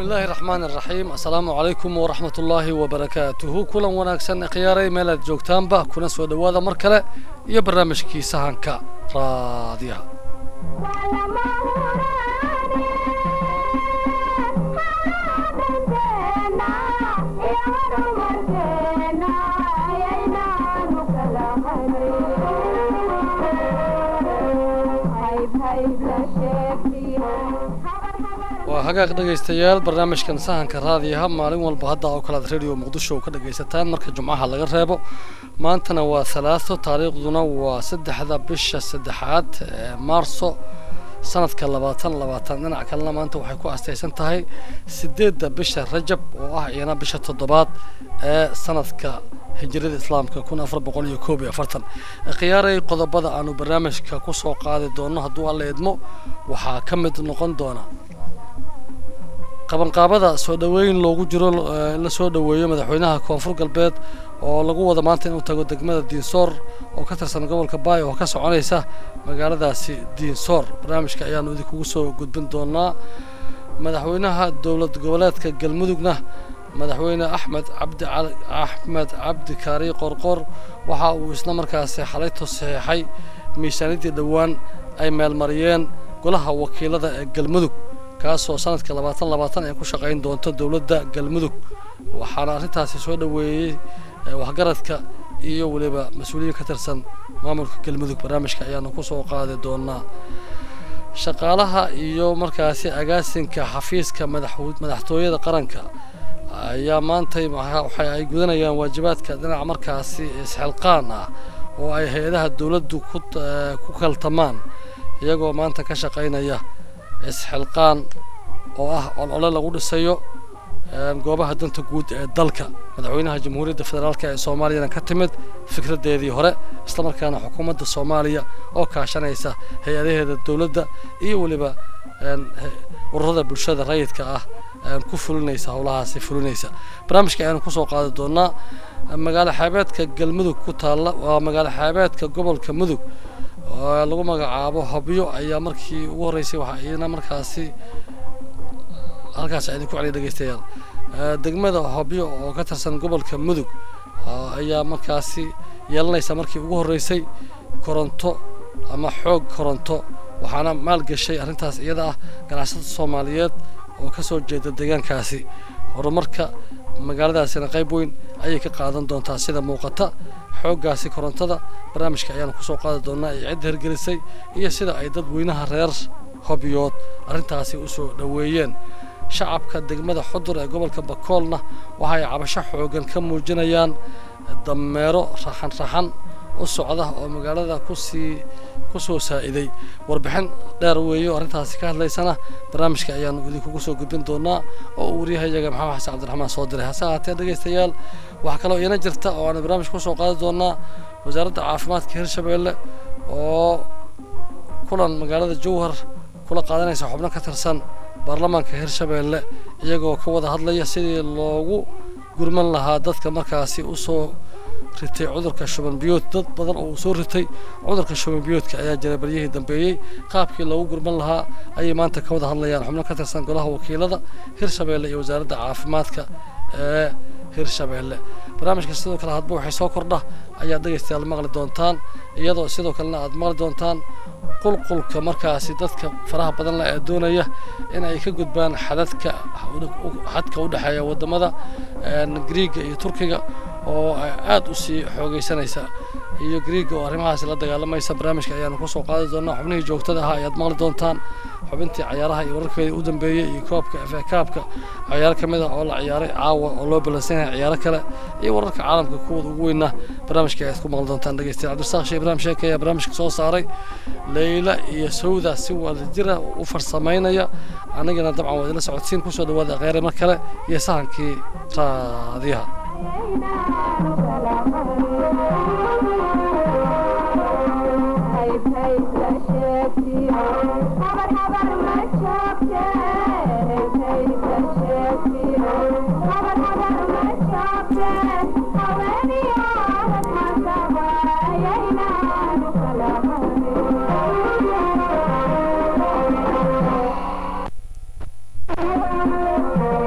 bismillaahi raxmaani raxiim assalaamu calaykum waraxmat ullaahi wabarakaatuhu kulan wanaagsan khiyaaray meel aad joogtaanba kuna soo dhowaada mar kale iyo barnaamijkii sahanka raadiyaha waa hagaag dhegaystayaal barnaamijkan sahanka raadiyaha maalin walba hadda oo kale aad radio muqdisho ka dhagaysataan marka jumcaha laga reebo maantana waa halaaso taariikhduna waa saddexda bisha saddexaad ee maarso sanadka labaatan labaatan dhinac kalena maanta waxay ku astaysan tahay sideedda bisha rajab oo ah iyana bisha toddobaad ee sanadka hijrada islaamka kun afar boqol iyo koob iyo afartan khiyaaray qodobada aanu barnaamijka ku soo qaadi doono hadduu alla idmo waxaa ka mid noqon doona qabanqaabada soo dhoweyn loogu jiro in la soo dhoweeyo madaxweynaha koonfur galbeed oo lagu wada maanta inuu tago degmada diinsoor oo ka tirsan gobolka baay oo ka soconaysa magaaladaasi diinsoor barnaamijka ayaanu idinkugu soo gudbin doonaa madaxweynaha dowlad goboleedka galmudugna madaxweyne axmed cabdi axmed cabdi kaari qorqor waxa uu isla markaasi xalayto saxiixay miisaaniyaddii dhowaan ay meelmariyeen golaha wakiilada ee galmudug kaasoo sanadka labaatan labaatan ay ku shaqayn doonto dowladda galmudug waxaana arrintaasi soo dhoweeyey waxgaradka iyo weliba mas-uuliyiin ka tirsan maamulka galmudug barnaamijka ayaanu ku soo qaadi doonaa shaqaalaha iyo markaasi agaasinka xafiiska madaxtooyada qaranka ayaa maantay waxa ay gudanayaan waajibaadka dhinaca markaasi isxilqaan ah oo ay hay-adaha dowladdu ku kaltamaan iyagoo maanta ka shaqaynaya isxilqaan oo ah olole lagu dhisayo goobaha danta guud ee dalka madaxweynaha jamhuuriyadda federaalk ee soomaaliyana ka timid fikradeedii hore islamarkaana xukuumadda soomaaliya oo kaashanaysa hay-adaheeda dowladda iyo weliba ururada bulshada rayidka ah ku fulinaysa howlahaasi fulinaysa barnaamijka ayaanu kusoo qaadi doonaa magaalo xeebeedka galmudug ku taalla waa magaalo xeebeedka gobolka mudug oo lagu magacaabo hobyo ayaa markii ugu horreysay waxaa iyana markaasi halkaas idinku celiya dhegeystayaal degmada hobyo oo ka tirsan gobolka mudug ayaa markaasi yeelanaysa markii ugu horreysay koronto ama xoog koronto waxaana maalgashay arrintaas iyada ah ganacsatada soomaaliyeed oo ka soo jeeda deegaankaasi horumarka magaaladaasina qayb weyn ayay ka qaadan doontaa sida muuqata xooggaasi korontada barnaamijka ayaanu kusoo qaadi doonaa ay cidda hirgelisay iyo sida ay dadweynaha reer hobyood arrintaasi u soo dhoweeyeen shacabka degmada xudur ee gobolka bakoolna waxa ay cabasho xoogan ka muujinayaan dameero raxan raxan u socda oo magaalada kusii ku soo saa'iday warbixin dheer weeyo arrintaasi ka hadlaysana barnaamijka ayaanu idinkugu soo gudbin doonaa oo uu waryahayaga maxamed xasan cabdiraxmaan soo diray hase ahaatee dhegaystayaal waxaa kaloo iyana jirta oo aanu barnaamij ku soo qaadi doonaa wasaaradda caafimaadka hirshabeelle oo kulan magaalada jowhar kula qaadanaysa xubno ka tirsan baarlamaanka hirshabeelle iyagoo ka wada hadlaya sidii loogu gurman lahaa dadka markaasi u soo ritay cudurka shuban biyood dad badan oo uu soo ritay cudurka shuban biyoodka ayaa jiray baryihii dambeeyey qaabkii loogu gurman lahaa ayay maanta ka wada hadlayaan xubno ka tirsan golaha wakiilada hirshabeelle iyo wasaaradda caafimaadka ee hirshabeelle barnaamijka sidoo kale hadba waxay soo kordha ayaad dhegaystayaal maqli doontaan iyadoo sidoo kalena aad maqli doontaan qulqulka markaasi dadka faraha badan leh ee doonaya in ay ka gudbaan xadadka xadka u dhexeeya waddamada griiga iyo turkiga oo aad u sii xoogaysanaysa iyo griiga oo arrimahaasi la dagaalamaysa barnaamijka ayaanu kusoo qaadi doonaa xubnihii joogtada ahaa ayaad maqli doontaan xubintii cayaaraha iyo wararkeedii u dambeeyey iyo koobka efe kaabka ciyaaro ka mid ah oo la ciyaaray caawa oo loo balansan yahay ciyaaro kale iyo wararka caalamka kuwooda ugu weynaa barnaamijka ayaad ku maqli doontaan dhegeystayaal cabdisaaq shee ibraahim sheeke ayaa barnaamijka soo saaray leyla iyo sawda si wadajira u farsamaynaya anigana dabcan waa idila socodsiin kusoo dhawaada kheyre mar kale iyo sahankii raadiyaha Thank you.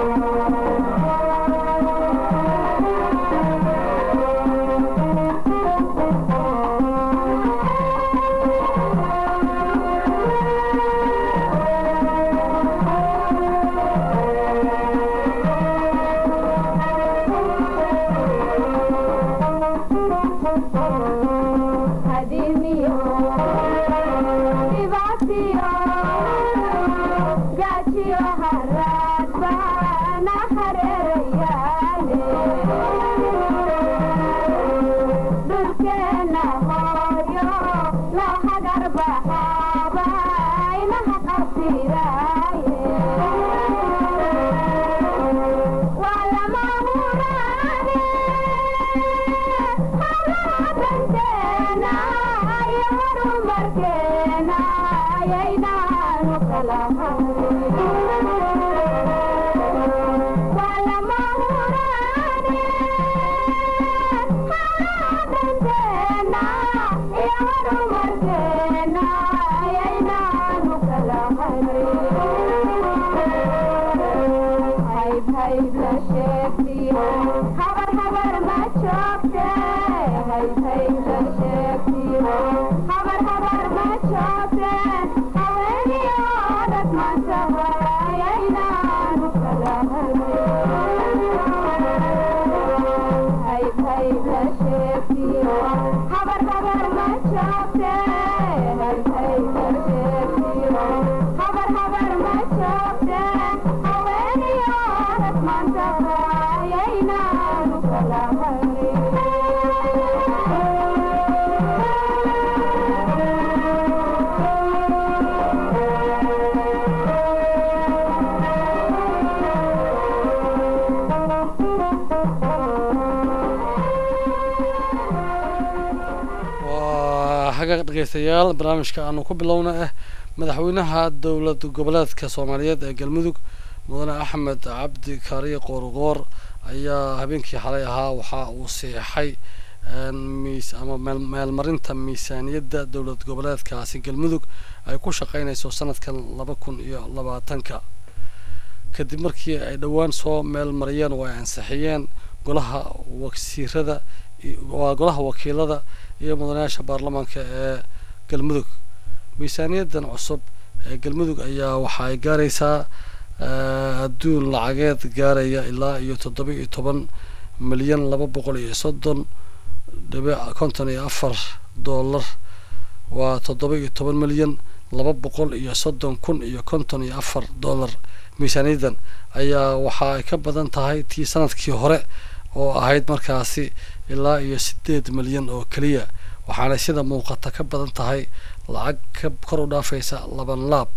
dhegeystayaal barnaamijka aanu ku bilowna ah madaxweynaha dowlad goboleedka soomaaliyeed ee galmudug mudane axmed cabdi kaariye qoorqoor ayaa habeenkii xalay ahaa waxa uu siixay miis ama meelmarinta miisaaniyadda dowlad goboleedkaasi galmudug ay ku shaqeynayso sanadkan laba kun iyo labaatanka kadib markii ay dhowaan soo meel mariyeen oo ay ansixiyeen golaha wasiirada waa golaha wakiilada iyo mudanayaasha baarlamaanka ee galmudug miisaaniyaddan cusub ee galmudug ayaa waxa ay gaaraysaa adduun lacageed gaaraya ilaa iyo toddoba iyo toban milyan laba boqol iyo soddon dhibic konton iyo afar dollar waa toddoba iyo toban milyan laba boqol iyo soddon kun iyo konton iyo afar dollar miisaaniyaddan ayaa waxa ay ka badan tahay tii sanadkii hore oo ahayd markaasi ilaa iyo sideed milyan oo keliya waxaanay sida muuqata ka badan tahay lacag ka kor u dhaafaysa laban laab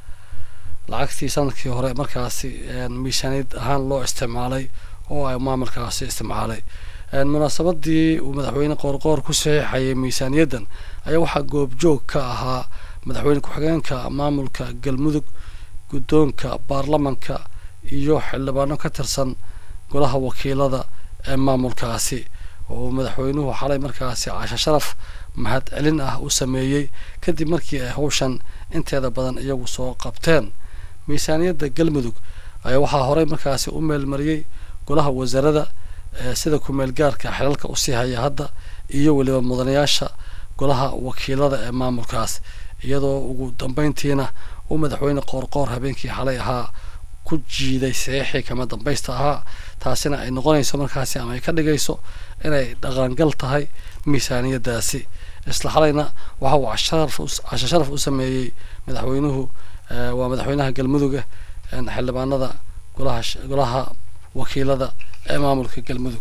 lacagtii sanadkii hore markaasi miisaaniyad ahaan loo isticmaalay oo ay maamulkaasi isticmaalay munaasabadii uu madaxweyne qoorqoor ku saxiixayay miisaaniyaddan ayaa waxaa goobjoog ka ahaa madaxweyne ku-xigeenka maamulka galmudug guddoonka baarlamanka iyo xildhibaano ka tirsan golaha wakiilada ee maamulkaasi oo madaxweynuhu xalay markaasi casho sharaf mahad celin ah u sameeyey kadib markii ay hawshan inteeda badan iyagu soo qabteen miisaaniyadda galmudug ayaa waxaa horey markaasi u meelmariyey golaha wasaarada sida ku-meel gaarka xilalka usii haya hadda iyo weliba mudanayaasha golaha wakiilada ee maamulkaas iyadoo ugu dambeyntiina uu madaxweyne qoorqoor habeenkii xalay ahaa ku jiiday saxiixii kama dambaysta ahaa taasina ay noqonayso markaasi ama ay ka dhigayso inay dhaqangal tahay miisaaniyaddaasi isla xalayna waxa uu casho sharaf u sameeyey madaxweynuhu waa madaxweynaha galmuduga xildhibaanada golaha golaha wakiilada ee maamulka galmudug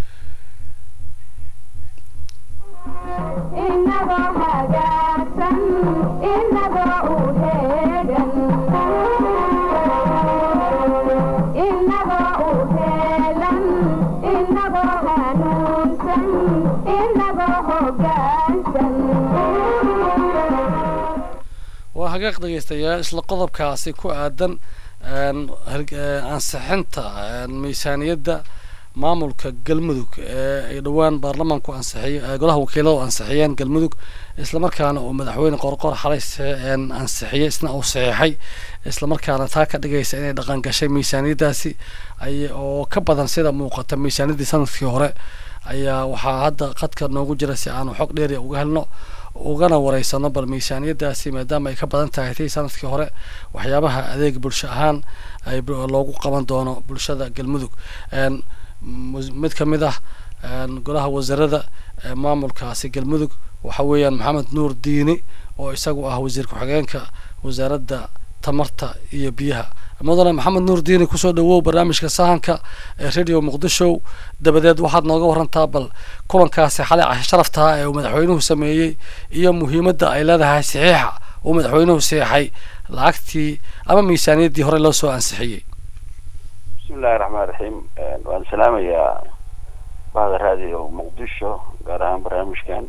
waa hagaaq dhegeystayaal isla qodobkaasi ku aadan ansixinta miisaaniyadda maamulka galmudug ee ay dhowaan baarlamaanku ansixiy golaha wakiiladu ansixiyeen galmudug islamarkaana uu madaxweyne qorqor xalay ansixiyey isna uu saxiixay islamarkaana taa ka dhigaysa inay dhaqan gashay miisaaniyaddaasi oo ka badan sida muuqata miisaaniyaddii sanadkii hore ayaa waxaa hadda qadka noogu jira si aanu xog dheeriya uga helno ugana wareysano bal miisaaniyaddaasi maadaama ay ka badan tahay tii sanadkii hore waxyaabaha adeeg bulsho ahaan ay loogu qaban doono bulshada galmudug mid ka mid ah golaha wasaarada maamulkaasi galmudug waxa weeyaan maxamed nuur diini oo isagu ah wasiir ku-xigeenka wasaaradda tamarta iyo biyaha mudane maxamed nuur diini kusoo dhawow barnaamijka sahanka ee radio muqdisho dabadeed waxaad nooga warantaa bal kulankaasi xalay cashe sharaftaha ee uu madaxweynuhu sameeyey iyo muhiimadda ay leedahay saxiixa uu madaxweynuhu saxeixay lacagtii ama miisaaniyaddii hore loo soo ansixiyey bismi illahi raxmaan raxiim waan salaamayaa bahda raadiyo muqdisho gaar ahaan barnaamijkan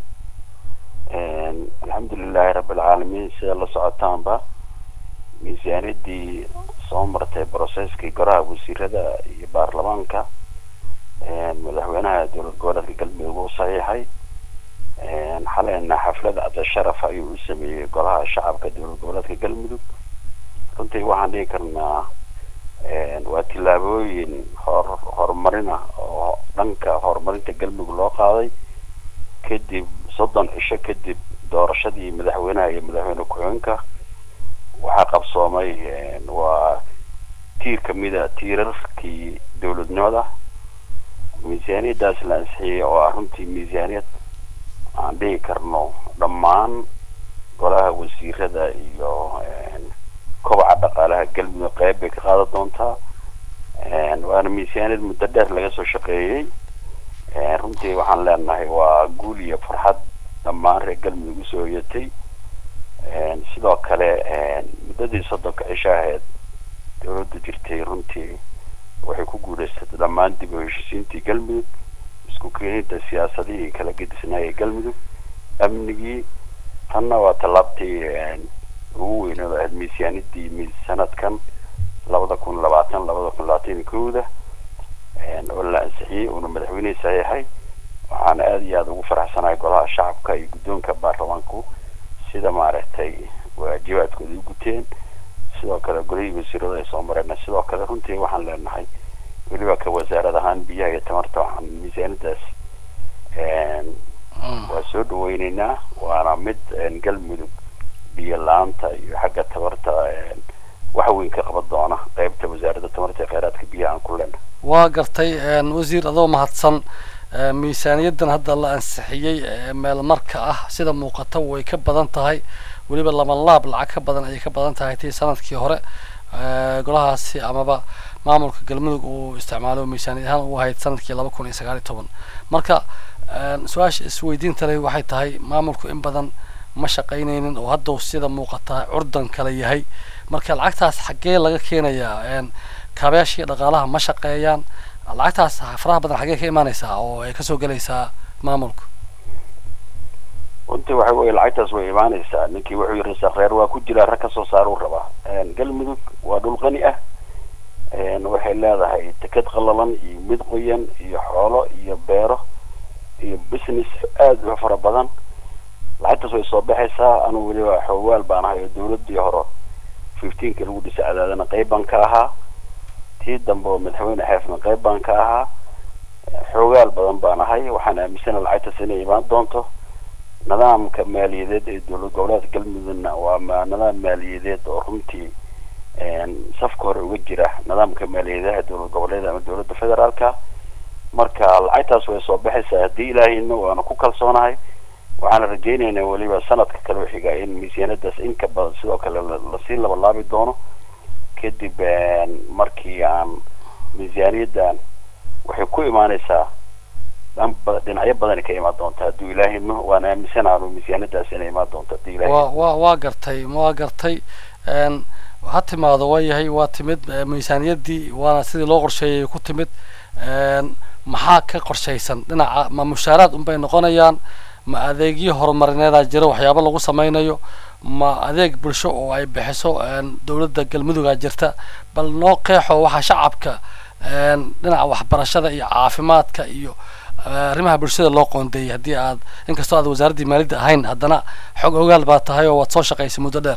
alxamdu lilahi rabbilcaalamiin sida la socotaanba miisaaniyaddii soo martay brocesskii goraha wasiirada iyo baarlamaanka madaxweynaha dowlad goboleedka galmudug u saxiixay xaleyna xaflad cabdisharaf ayuu u sameeyey golaha shacabka dowlad goboleedka galmudug runtii waxaan dhihi karnaa waa tillaabooyin hor horumarin ah oo dhanka horumarinta galmudug loo qaaday kadib soddon cisho kadib doorashadii madaxweynaha iyo madaxweyne ku-xigeenka waxaa qabsoomay waa tiir kamida tiirarkii dowladnimada miisaaniyadaas la ansixiyey oo ah runtii miisaaniyad aan dhihi karno dhammaan golaha wasiirada iyo kobaca dhaqaalaha galmudug qeyb bay ka qaadan doontaa waana miisaaniyad muddo dheer laga soo shaqeeyey runtii waxaan leenahay waa guul iyo farxad dhammaan reer galmudug usoo hoyatay sidoo kale muddadii soddonka cisho ahayd dowladda jirtay runtii waxay ku guuleysatay dhammaan dib u heshisiintii galmudug isku keenida siyaasadihii kala gedisnaayay galmudug amnigii tanna waa tallaabtii ugu weyneed ahayd miisaanidii sanadkan labada kun labaatan labada kun labaatan iyo kowda oo la ansixiyey uuna madaxweynihii saxiixay waxaana aada iyo aada ugu faraxsanahay golaha shacabka iyo guddoonka baarlamaanku sida maaragtay waajibaadkooda u guteen sidoo kale golihii wasiirada ay soo mareen sidoo kale runtii waxaan leenahay weliba ka wasaarad ahaan biyaha iyo tamarta waxaan miisaanadaas waa soo dhaweyneynaa waana mid galmudug biyo la-aanta iyo xagga tamarta wax weyn ka qaban doona qeybta wasaaradda tamarta ee kheyraadka biyaha aan ku leenahay waa gartay wasiir adoo mahadsan miisaaniyaddan hadda la ansixiyey meel marka ah sida muuqata way ka badan tahay weliba laba laab lacag ka badan ayay ka badan tahay tii sanadkii hore golahaasi amaba maamulka galmudug uu isticmaalo miisaaniyad ahaan u ahayd sanadkii laba kun iyo sagaal iyo toban marka su-aasha isweydiinta leh waxay tahay maamulku in badan ma shaqaynaynin oo haddau sida muuqata curdan kale yahay marka lacagtaas xaggee laga keenayaa kaabayaashii dhaqaalaha ma shaqeeyaan lacagtaas faraha badan xaggee ka imaaneysaa oo ay kasoo gelaysaa maamulka runtii waxa weye lacagtaas way imaaneysaa ninkii wuxuu yiri sakreer waa ku jiraa rag kasoo saaruu rabaa galmudug waa dhul qani ah waxay leedahay teked qalalan iyo mid qoyan iyo xoolo iyo beero iyo business aada u fara badan lacagtaas way soo baxaysaa anu weliba xoogaal baan ahay oo dawladii hore fifteenka lagu dhisay cadaadana qeyb baan ka ahaa tii dambe oo madaxweyne xeefna qeyb baan ka ahaa xoogaal badan baan ahay waxaan aaminsana lacagtaas inay imaan doonto nidaamka maaliyadeed ee dowlad goboleedka galmudugna waa nidaam maaliyadeed oo runtii safka hore uga jira nidaamka maaliyadeha dowlad goboleed ama dowladda federaalka marka lacagtaas way soo baxaysaa haddii ilaahayna waana ku kalsoonahay waxaana rajeyneynaa weliba sanadka kale u xiga in miisaanadaas inka badan sidoo kale lasii labalaabi doono kadib markii aan miisaaniyaddan waxay ku imaaneysaa dhinacyo badan ka imaan doonta hadduu ilaahayno waan aaminsanaanu miisaanadaas inay imaan doonto haddii ilahay wa wa waa gartay waa gartay ha timaado waa yahay waa timid miisaaniyaddii waana sidii loo qorsheeyay ku timid maxaa ka qorshaysan dhinaca ma mushaaraad unbay noqonayaan ma adeegyo horumarineedaa jira waxyaabo lagu sameynayo ma adeeg bulsho oo ay bixiso dowladda galmudugaa jirta bal noo qeexo waxaa shacabka dhinaca waxbarashada iyo caafimaadka iyo arrimaha bulshada loo qoondeeyay haddii aad inkastoo aad wasaaraddii maaliyadda ahayn haddana xog ogaal baa tahay oo waad soo shaqaysay muddo dheer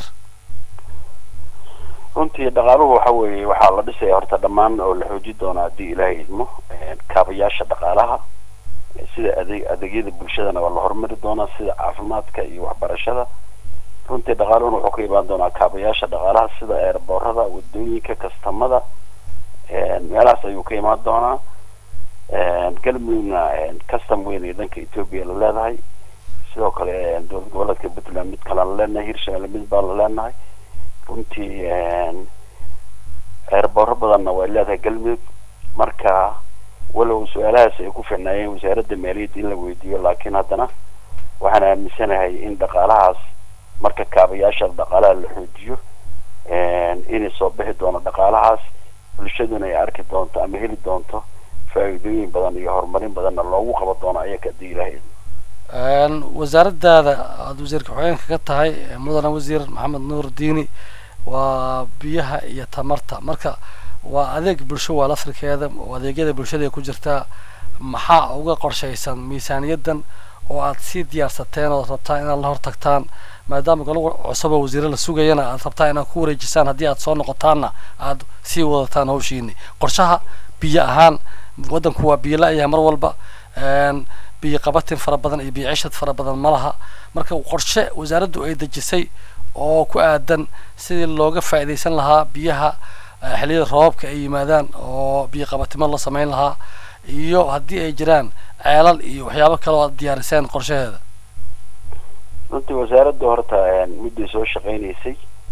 runtii dhaqaaluhu waxa weeye waxaa la dhisaya horta dhammaan oo la xoojin doonaa haddii ilaahay idmo kaabayaasha dhaqaalaha sida adeeg adeegyada bulshadana waa la horumari doonaa sida caafimaadka iyo waxbarashada runtii dhaqaaluhuna wuxuu ka imaan doonaa kaabayaasha dhaqaalaha sida eerboorada wadooyinka kastamada meelahaas ayuu ka imaan doonaa galmudugna custom weyn ee dhanka ethoopia la leedahay sidoo kale dowlad goboleedka puntland mid kale la leenahay hirshabelle mid baa la leenahay runtii eerbooro badanna way leedahay galmudug marka walow su-aalahaas ay ku ficnaayeen wasaaradda maaliyadda in la weydiiyo laakiin haddana waxaan aaminsanahay in dhaqaalahaas marka kaabayaasha dhaqaalaha la xoojiyo inay soo bixi doono dhaqaalahaas bulshaduna ay arki doonto ama heli doonto faa'iidooyin badan iyo horumarin badanna loogu qaba doono ayaga haddii ilaahay wasaaraddaada aada wasiirka xogeenka ka tahay mudane wasiir maxamed nuur diini waa biyaha iyo tamarta marka waa adeeg bulsho waa lafrikeeda oo adeegyada bulshada ay ku jirtaa maxaa uga qorshaysan miisaaniyaddan oo aad sii diyaarsateen ood rabtaan inaad la hortagtaan maadaama golo cusuboo wasiire la sugayana aad rabtaan inaad ku wareejisaan haddii aad soo noqotaanna aad sii wadataan hawshiini qorshaha biyo ahaan waddanku waa biyo la-yahay mar walba biyo qabatin fara badan iyo biyo cishad fara badan ma laha marka qorshe wasaaraddu ay dejisay oo ku aadan sidii looga faa'iidaysan lahaa biyaha xilliyada roobabka ay yimaadaan oo biyo qabatimo la samayn lahaa iyo haddii ay jiraan ceelal iyo waxyaabo kale oo aad diyaariseen qorshaheeda runtii wasaaradda horta midday soo shaqaynaysay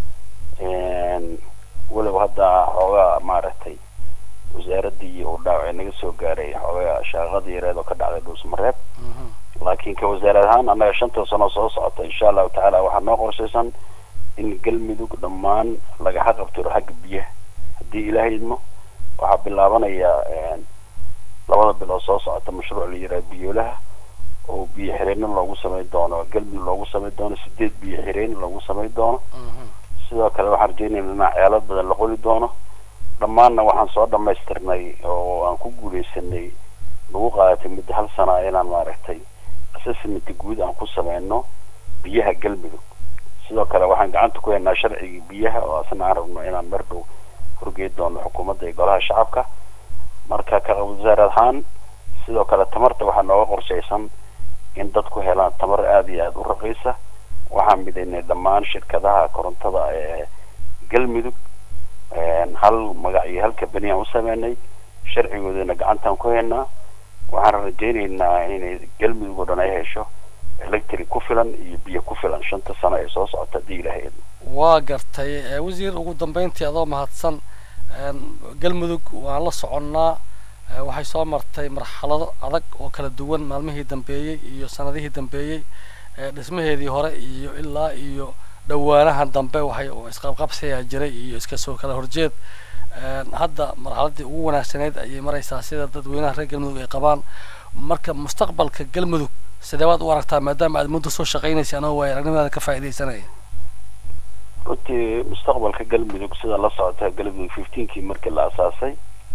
walow hadda xoogaa maaragtay wasaaraddii uu dhaawacay naga soo gaaray xoogaa shaaqada yareed oo ka dhacday dhuusmareeb laakiin ka wasaarad ahaan annaga shanta sano soo socota insha allahu tacaala waxaa noo qorshaysan in galmudug dhammaan laga xaqabtiro xagga biyaha haddii ilaahay idmo waxaa bilaabanaya labada bilood soo socota mashruuc la yiraha biyoolaha oo biyo xireenin loogu samayn doono galmudug loogu samayn doono sideed biyo xireen loogu samayn doono sidoo kale waxaan rajeynayna inaa ceelad badan la qoli doono dhammaanna waxaan soo dhamaystirnay oo aan ku guuleysanay nagu qaadatay muddo hal sana inaan maaragtay assessment guud aan ku sameyno biyaha galmudug sidoo kale waxaan gacanta ku haynaa sharcigii biyaha oo asna aan rabno inaan mar dhow horgey doono xukuumadda iyo golaha shacabka marka ka wasaar ahaan sidoo kale tamarta waxaa nooga qorshaysan in dadku helaan tamar aada iyo aada u raqiisa waxaan midaynay dhammaan shirkadaha korontada ee galmudug hal magac iyo hal kabani aan u sameynay sharcigoodana gacantaan ku haynaa waxaan rajaynaynaa inay galmudug oo dhan ay hesho electric ku filan iyo biyo ku filan shanta sano ee soo socota haddii ilaahay waa gartay wasiir ugu dambeyntii adoo mahadsan galmudug waan la soconnaa waxay soo martay marxalado adag oo kala duwan maalmihii dambeeyey iyo sanadihii dambeeyey dhismaheedii hore iyo ilaa iyo dhawaanahan dambe waxay isqabqabsiyaa jiray iyo iska soo kala horjeed hadda marxaladii ugu wanaagsaneyd ayay maraysaa sida dadweynaha reer galmudug ay qabaan marka mustaqbalka galmudug sidee baad u aragtaa maadaama aad muddo soo shaqaynaysa anoo waaya aragnimaada ka faa'iidaysanaya runtii mustaqbalka galmudug sida la socota galmudug fifteenkii markii la asaasay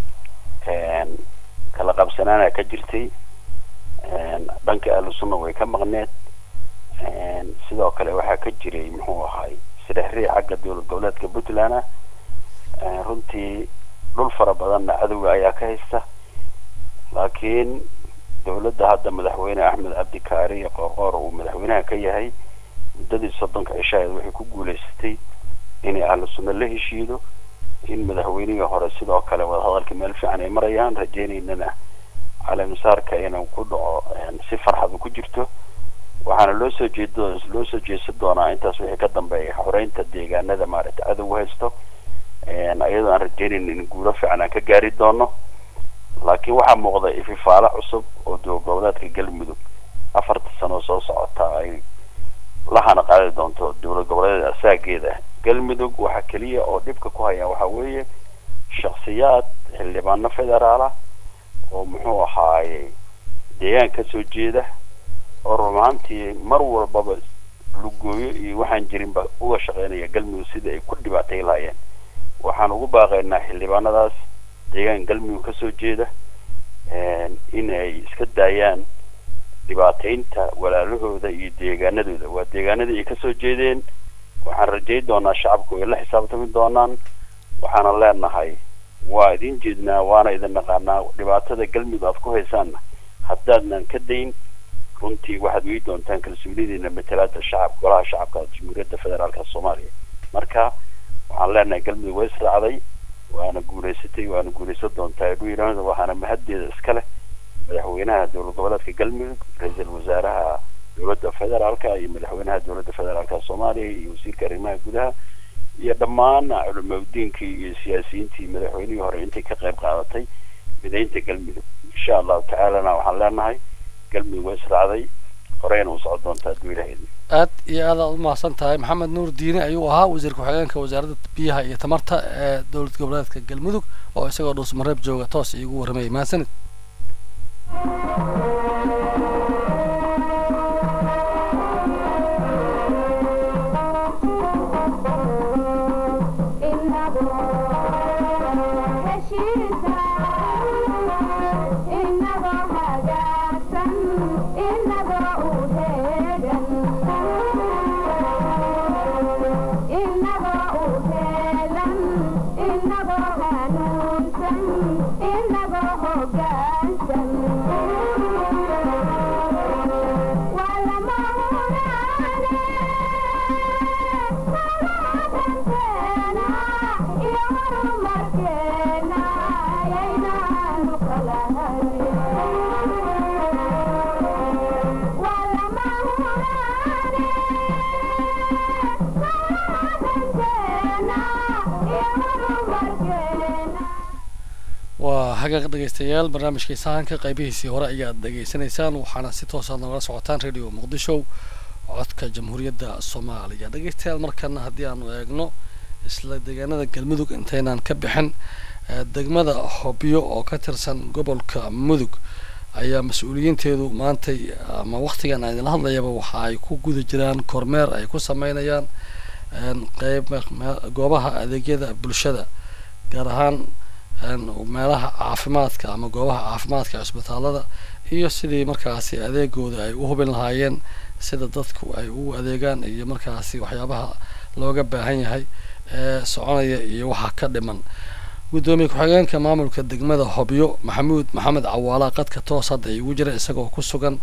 kala qabsanaana ka jirtay dhanka ahlu sunna way ka maqneed sidoo kale waxaa ka jiray muxuu ahaay sirexrii xagga dowlad goboleedka puntland ah runtii dhul fara badanna cadowga ayaa ka haysta laakiin dowladda hadda madaxweyne axmed cabdikaari qoorqoor uu madaxweynaha ka yahay muddadii soddonka cishaheed waxay ku guulaysatay inay ahlu sunna la heshiido in madaxweynihii hore sidoo kale wadahadalka meel fiican ay marayaan rajaynaynana caleemisaarka inuu ku dhaco si farxadu ku jirto waxaana loo soo jeedo loo soo jeesan doonaa intaas wixii ka dambeeya xoreynta deegaanada maaragtay cadow haysto iyadoo aan rajaynayn in guulo fiican aan ka gaari doono laakiin waxaa muuqda ififaalo cusub oo dowlad goboleedka galmudug afarta sano soo socota ay lahana qaadi doonto dowlad goboleed asaageeda galmudug waxaa keliya oo dhibka ku haya waxaa weeye shaksiyaad xildhibaano federaala oo muxuu ahaaye deegaan kasoo jeeda oo rumaantii mar walbaba lugooyo iyo waxaan jirinba uga shaqeynaya galmudug sidii ay ku dhibaatay lahaayeen waxaan ugu baaqaynaa xildhibaanadaas deegaan galmudug kasoo jeeda inay iska daayaan dhibaataynta walaalahooda iyo deegaanadooda waa deegaanadii ay kasoo jeedeen waxaan rajay doonaa shacabku ay la xisaabtami doonaan waxaana leenahay waa idin jeednaa waana idin naqaanaa dhibaatada galmudug aad ku haysaanna haddaadnan ka dayn runtii waxaad wei doontaan kalsoonidiina matalaada shacab golaha shacabka jamhuuriyadda federaalka soomaaliya marka waxaan leenahay galmudug way israacday waana guulaysatay waana guulaysan doontaa dhuiran waxaana mahaddeeda iska leh madaxweynaha dowlad goboleedka galmudug ra-iisul wasaaraha dowladda federaalka iyo madaxweynaha dowladda federaalka soomaaliya iyo wasiirka arrimaha gudaha iyo dhammaan culimadiinkii iyo siyaasiyiintii madaxweynihii hore intay ka qayb qaadatay midaynta galmudug insha allahu tacaalana waxaan leenahay galmudug waa israacday horeyna u socon doontaa hadduu ilahay aad iyo aad aad u mahadsan tahay maxamed nuur diine ayuu ahaa wasiir ku-xigeenka wasaaradda biyaha iyo tamarta ee dowlad goboleedka galmudug oo isagoo dhuusmareeb jooga toos iigu warramayay mahadsanid waa hagaaq dhegaystayaal barnaamijkii sahanka qaybihiisii hore ayaad dhegaysanaysaan waxaana si toosaad nogala socotaan radio muqdisho codka jamhuuriyadda soomaaliya dhegaystayaal markana haddii aanu eegno isla deegaanada galmudug intaynaan ka bixin degmada hobyo oo ka tirsan gobolka mudug ayaa mas-uuliyiinteedu maantay ama waktigan aan idinla hadlayaba waxa ay ku guda jiraan kormeer ay ku sameynayaan qeyb goobaha adeegyada bulshada gaar ahaan meelaha caafimaadka ama goobaha caafimaadka cisbitaalada iyo sidii markaasi adeegooda ay u hubin lahaayeen sida dadku ay u adeegaan iyo markaasi waxyaabaha looga baahan yahay ee soconaya iyo waxa ka dhiman guddoomiye ku-xigeenka maamulka degmada hobyo maxamuud maxamed cawaala qadka toos hadda igu jira isagoo ku sugan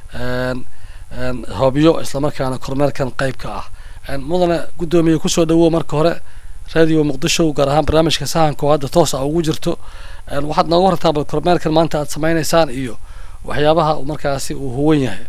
hobyo islamarkaana kormeerkan qeyb ka ah mudane guddoomiye kusoo dhawow marka hore radio muqdisho gaar ahaan barnaamijka sahanka oo hadda toos a ugu jirto waxaad nooga hortaa bal kormeerkan maanta aad sameyneysaan iyo waxyaabaha markaasi uu huwan yahay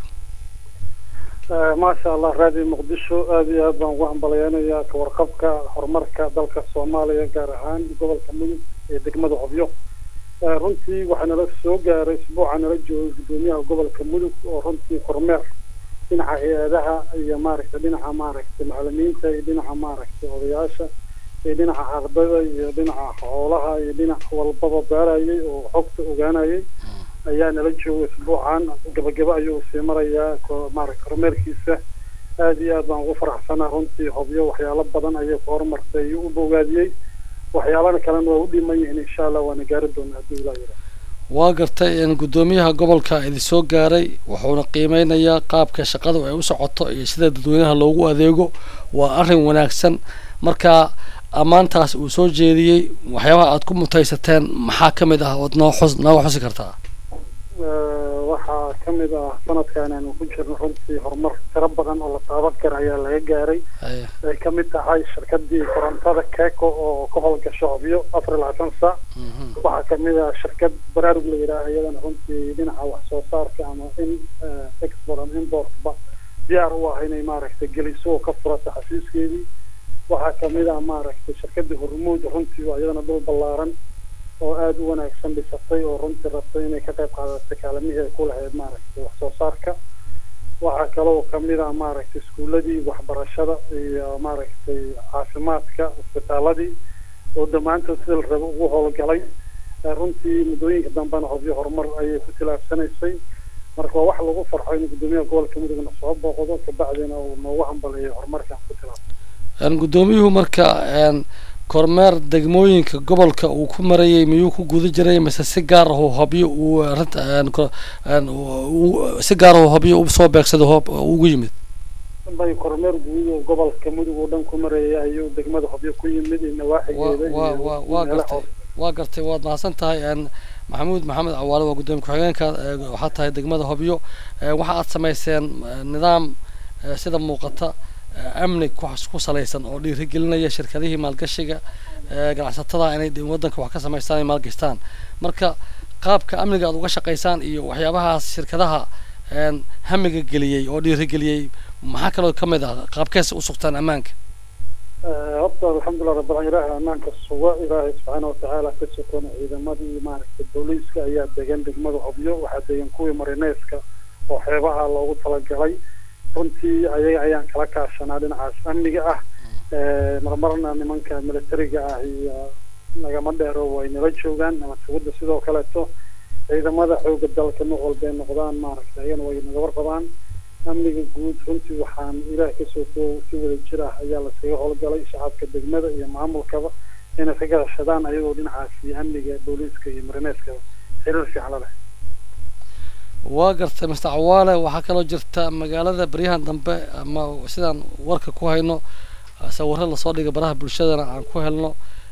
maasha allah radio muqdisho aada iyo aad baan ugu hambalyeynayaa kawarqabka horumarka dalka soomaaliya gaar ahaan gobolka mudug ee degmada hobyo runtii waxaa nala soo gaaray isbuuca nala joogay guddoomiyaha gobolka mudug oo runtii kormeer dhinaca hay-adaha iyo maaragtay dhinaca maaragtay macalimiinta iyo dhinaca maaragtay odayaasha iyo dhinaca ardada iyo dhinaca xoolaha iyo dhinac walbaba baarayay oo xogta ogaanayay ayaa nala joogay isbuucan gabagaba ayuu sii marayaa maaragtay kormeerkiisa aada iyo aad baan ugu faraxsanaa runtii hobyo waxyaalo badan ayay ku horumartay ayuu u bogaadiyey waxyaalana kalena waa u dhiman yihiin insha allah waana gaari doonaa haddii ilaa yira waa gartay in guddoomiyaha gobolka idin soo gaaray wuxuuna qiimeynayaa qaabka shaqadu ay u socoto iyo sida dadweynaha loogu adeego waa arrin wanaagsan marka ammaantaas uu soo jeediyey waxyaabaha aad ku mutaysateen maxaa ka mid ah ood noo xus nooga xusi kartaa waxaa ka mid ah sanadkan aanu ku jirno runtii horumar tiro badan oo la taaban kara ayaa laga gaaray ay ka mid tahay shirkadii korontada keco oo ka howlgasho hobyo afar iyo labaatan saac waxaa kamid ah shirkad baraarug la yidhaaha iyadana runtii dhinaca wax soo saarka ama in export ama importba diyaar u ah inay maaragtay geliso oo ka furata xafiiskeedii waxaa kamid ah maaragtay shirkadii hormuud runtii waa iyadana dhul ballaaran oo aada u wanaagsan dhisatay oo runtii rabtay inay ka qayb qaadatay kaalamihii ay ku lahayd maaragtay wax soo saarka waxaa kaloo kamid ah maaragtay iskuuladii waxbarashada iyo maaragtay caafimaadka isbitaaladii oo dhammaantood sida la rabo ugu howlgalay runtii muddooyinka dambena hobyo horumar ayay ku tilaabsanaysay marka waa wax lagu farxo in guddoomiyaha gobolka mudugna soo booqdo kabacdina uu noogu hambaleeyo horumarkan ku tilaabsan guddoomiyuhu marka kormeer degmooyinka gobolka uu ku marayay miyuu ku guda jiray mise si gaar ahu hobyo uu si gaar ahu hobyo u soo beegsado hoob ugu yimid bay kormeer guud oo gobolka mudug oo dhan ku marayay ayuu degmada hobyo ku yimid iyo nawaaxigeeda wa wa waa gartay waa gartay waad mahadsan tahay maxamuud maxamed cawaale waa guddoomiye ku-xigeenka waxaa tahay degmada hobyo waxa aad samayseen nidaam sida muuqata amni ku salaysan oo dhiirigelinaya shirkadihii maalgashiga ganacsatada inay waddanka wax ka samaystaan ay maalgashtaan marka qaabka amniga aad uga shaqaysaan iyo waxyaabahaas shirkadaha hamiga geliyey oo dhiirigeliyey maxaa kaloo ka mid ah qaabkees u sugtaan ammaanka horta alxamdulilah rabbil ilaahay ammaanka suga ilaahay subxaana watacaala ka sokona ciidamadii maaragtay booliiska ayaa degan degmada hobyo waxaa degan kuwii marineeska oo xeebaha loogu talagalay runtii ayaga ayaan kala kaashanaa dhinacaas amniga ah marmarna nimanka militariga ah iyo nagama dheero way nala joogaan ama sugidda sidoo kaleeto ciidamada xooga dalka nooc walba ay noqdaan maaragtay ayagana way naga warqabaan amniga guud runtii waxaan ilaah kasoo koow si wada jir ah ayaa laskaga howlgalay shacabka degmada iyo maamulkaba inay ka gashadaan ayagoo dhinacaasi amniga booliiska iyo marineeskaba xiriir fiican la leh waa gartay master cawaale waxaa kaloo jirta magaalada baryahan dambe ama sidaan warka ku hayno sawirro lasoo dhigay baraha bulshadana aan ku helno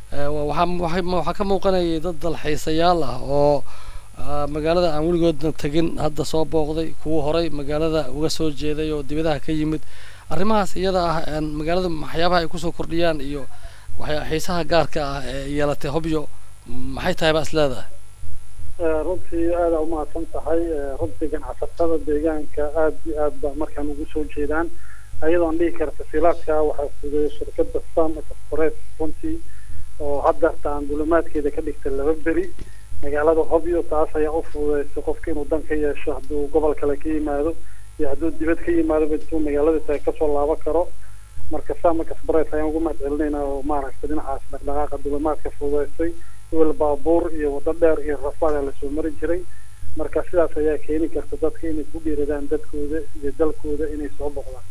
waxaa ka muuqanayay dad dalxiisayaal ah oo magaalada aan weligoodna tegin hadda soo booqday kuwa horay magaalada uga soo jeeday oo dibadaha ka yimid arrimahaas iyada ah magaalada waxyaabaha ay kusoo kordhiyaan iyo xiisaha gaarka ah ee yeelatay hobyo maxay tahay baa is leedahay runtii aada umahadsan tahay runtii ganacsatada deegaanka aada iyo aad ba markaan ugu soo jeedaan ayadoon dhihi kara tasiilaadka waxaa fudeeya shirkada sam express runtii oo haddeerta aan dulimaadkeeda ka dhigtay laba beri magaalada hobyo taas ayaa u fududeysay qofka inuu dan ka yeesho hadduu gobol kale ka yimaado iyo hadduu dibad ka yimaado intuu magaalada tahay kasoo laaban karo marka sam express ayaan ugu mahad celinaynaa oo maaragtay dhinacaas dhaqdhaqaaqa dulimaadka fududeysay wel baabuur iyo waddo dheer iyo rafaada lasoo mari jiray marka sidaas ayaa keeni karta dadka inay ku dhiiradaan dadkooda iyo dalkooda inay soo boqdaan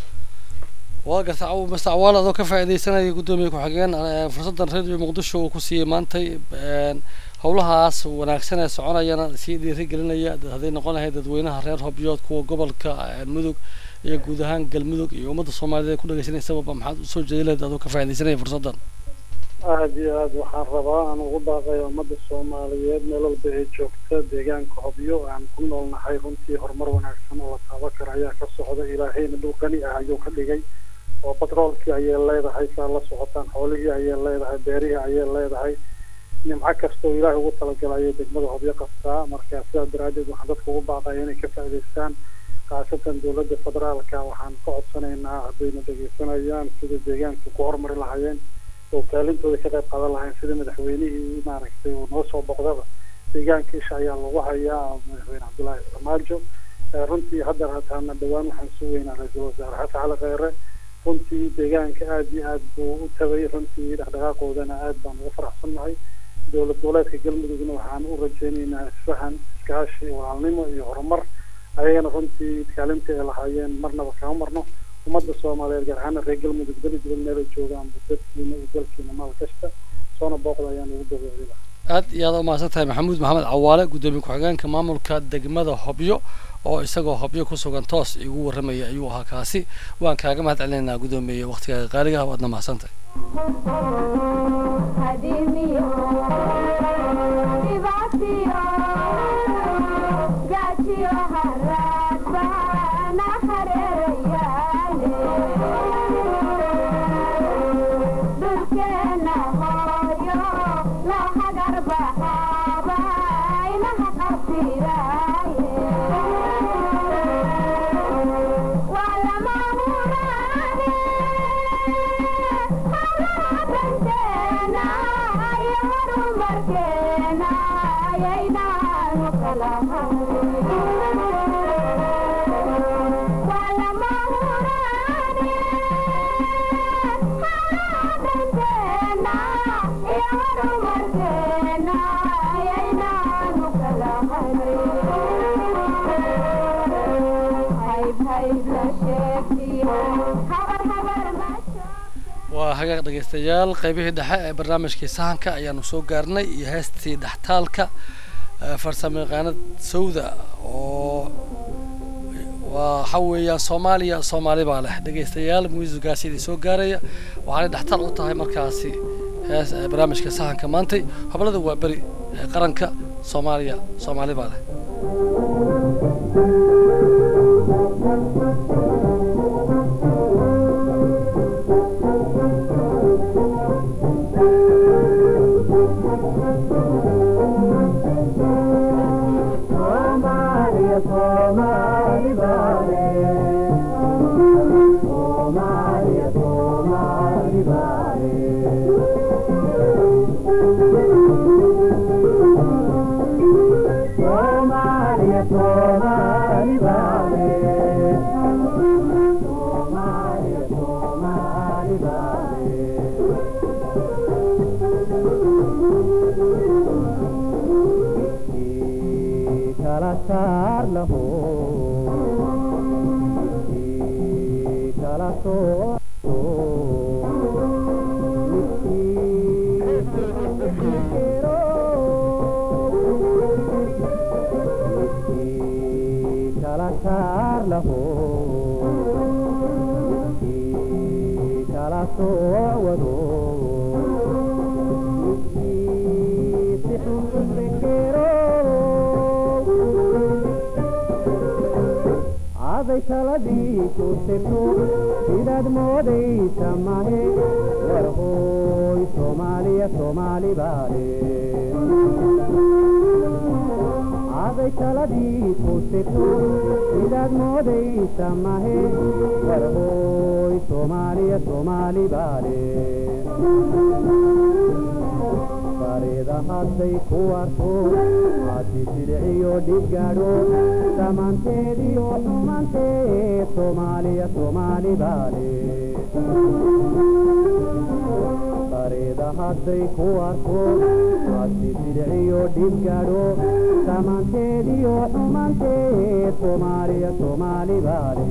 waa garta master cawaal adoo ka faaidaysanaya guddoomiye ku-xigeen fursaddan radio muqdisho uu ku siiyey maantay howlahaas wanaagsan ee soconayana sii dhiiri gelinaya hadday noqon lahayd dadweynaha reer hobyood kuwa gobolka mudug iyo guud ahaan galmudug iyo ummadda soomaaliyeed ku dhagaysanaysababa maxaad usoo jeedi lahayd adoo ka faaidaysanaya fursaddan aada iyo aada waxaan rabaa aan ugu baaqaya ummadda soomaaliyeed meel walba ay joogta deegaanka hobyo aan ku noolnahay runtii horumar wanaagsan oo la taaban kara ayaa ka socda ilaahayna dhul qani ah ayuu ka dhigay oo batroolkii ayay leedahay saa la socotaan xoolihii ayay leedahay beerihii ayay leedahay nimco kasta oo ilaahay ugu talagalay ayay degmada hobyo qabtaa marka sidaa daraaddeed waxaan dadka ugu baaqaya inay ka faa'idaystaan khaasatan dowladda federaalka waxaan ka codsanaynaa haddayna dhegeysanayaan sida deegaanka ku horumari lahaayeen oo kaalintooda ka qayb qaadan lahayn sida madaxweynihii maaragtay uu noo soo boqdaba deegaanka isha ayaa lagu hayaa madaxweyne cabdullaahi farmaajo runtii hadda hataana dhowaan waxaan sugeynaa ra-iisul wasaare xasan cali kheyre runtii deegaanka aada iyo aad buu u tagay runtii dhaqdhaqaaqoodana aad baan uga faraxsannahay dowlad goboleedka galmudugna waxaan u rajaynaynaa isfahan iskaashi walaalnimo iyo horumar ayagana runtii kaalinta ay lahaayeen marnaba kama marno ummadda soomaaliyeed gaar ahaana reer galmudug dali dibad meelay joogaan dadkiina iyo dalkiina maal kasta soona booqda ayaan ugu dabeecida aad iyo aad umahadsan tahay maxamuud maxamed cawaale guddoomiye ku-xigeenka maamulka degmada hobyo oo isagoo hobyo ku sugan toos igu warramaya ayuu ahaa kaasi waan kaaga mahad celinaynaa guddoomiye waktigaaga qaaliga ah waadna mahadsan tahay waa hagaag dhegeystayaal qaybihii dhexe ee barnaamijkii sahanka ayaanu soo gaarnay iyo heestii dhextaalka farsamo yaqaanad sawda oo waxa weeyaan soomaaliya soomaali baa leh dhegeystayaal muusigaasi idin soo gaaraya waxaanay dhextaal u tahay markaasi hees barnaamijka sahanka maantay hoblada waa beri ee qaranka soomaaliya soomaali baa leh Somalia, Somalia, Somalia, aday taladii ku sirto sidaad moodaysa mahe warhooy soomaaliya soomaali baale aday taladii ku sirto sidaad moodaysa mahe warhooy soomaaliya soomaali baale farida hadday ku arko hadi sidiciyo dhibgaadho dhammaanteediyo xumaanteed soomaaliya soomaali baale farida hadday ku arko hadi sidiciyo dhibgaadho dhammaanteediyo xumaanteed soomaaliya soomaali baale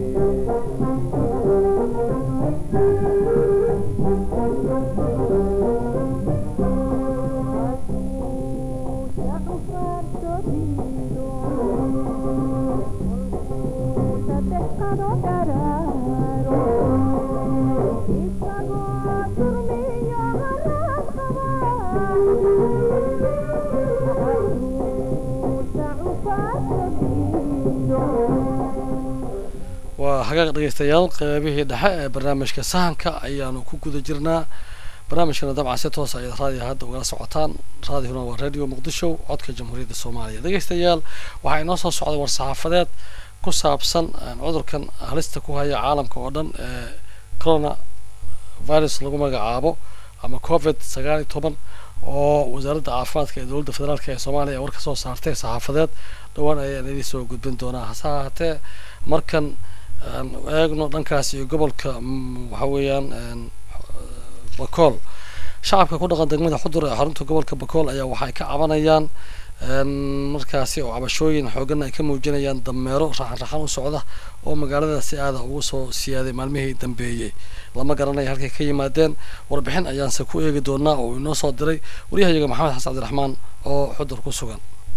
waa hagaaq dhegeystayaal qeybihii dhexe ee barnaamijka sahanka ayaanu ku guda jirnaa barnaamijkana dabcan si toos ayaad raadiga hadda ugala socotaan raadihuna waa radio muqdisho codka jamhuuriyadda soomaaliya dhegeystayaal waxaa inoo soo socday war-saxaafadeed ku saabsan cudurkan halista ku haya caalamka oo dhan ee corona virus lagu magacaabo ama covid sagaal iyo toban oo wasaaradda caafimaadka ee dowladda federaalk ee soomaaliya war ka soo saartay saxaafadeed dhowaan ayaan idin soo gudbin doonaa hase ahaatee markan aan eegno dhankaas iyo gobolka waxa weeyaan bakool shacabka ku dhaqan degmada xudur ee xarunta gobolka bakool ayaa waxay ka cabanayaan markaasi oo cabashooyin xoogan ay ka muujinayaan dameero raxan raxan u socda oo magaalada si aada ugu soo siyaaday maalmihii dambeeyey lama garanaya halkay ka yimaadeen warbixin ayaanse ku eegi doonaa oo inoo soo diray waryahayaga maxamed xasan cabdiraxmaan oo xudur ku sugan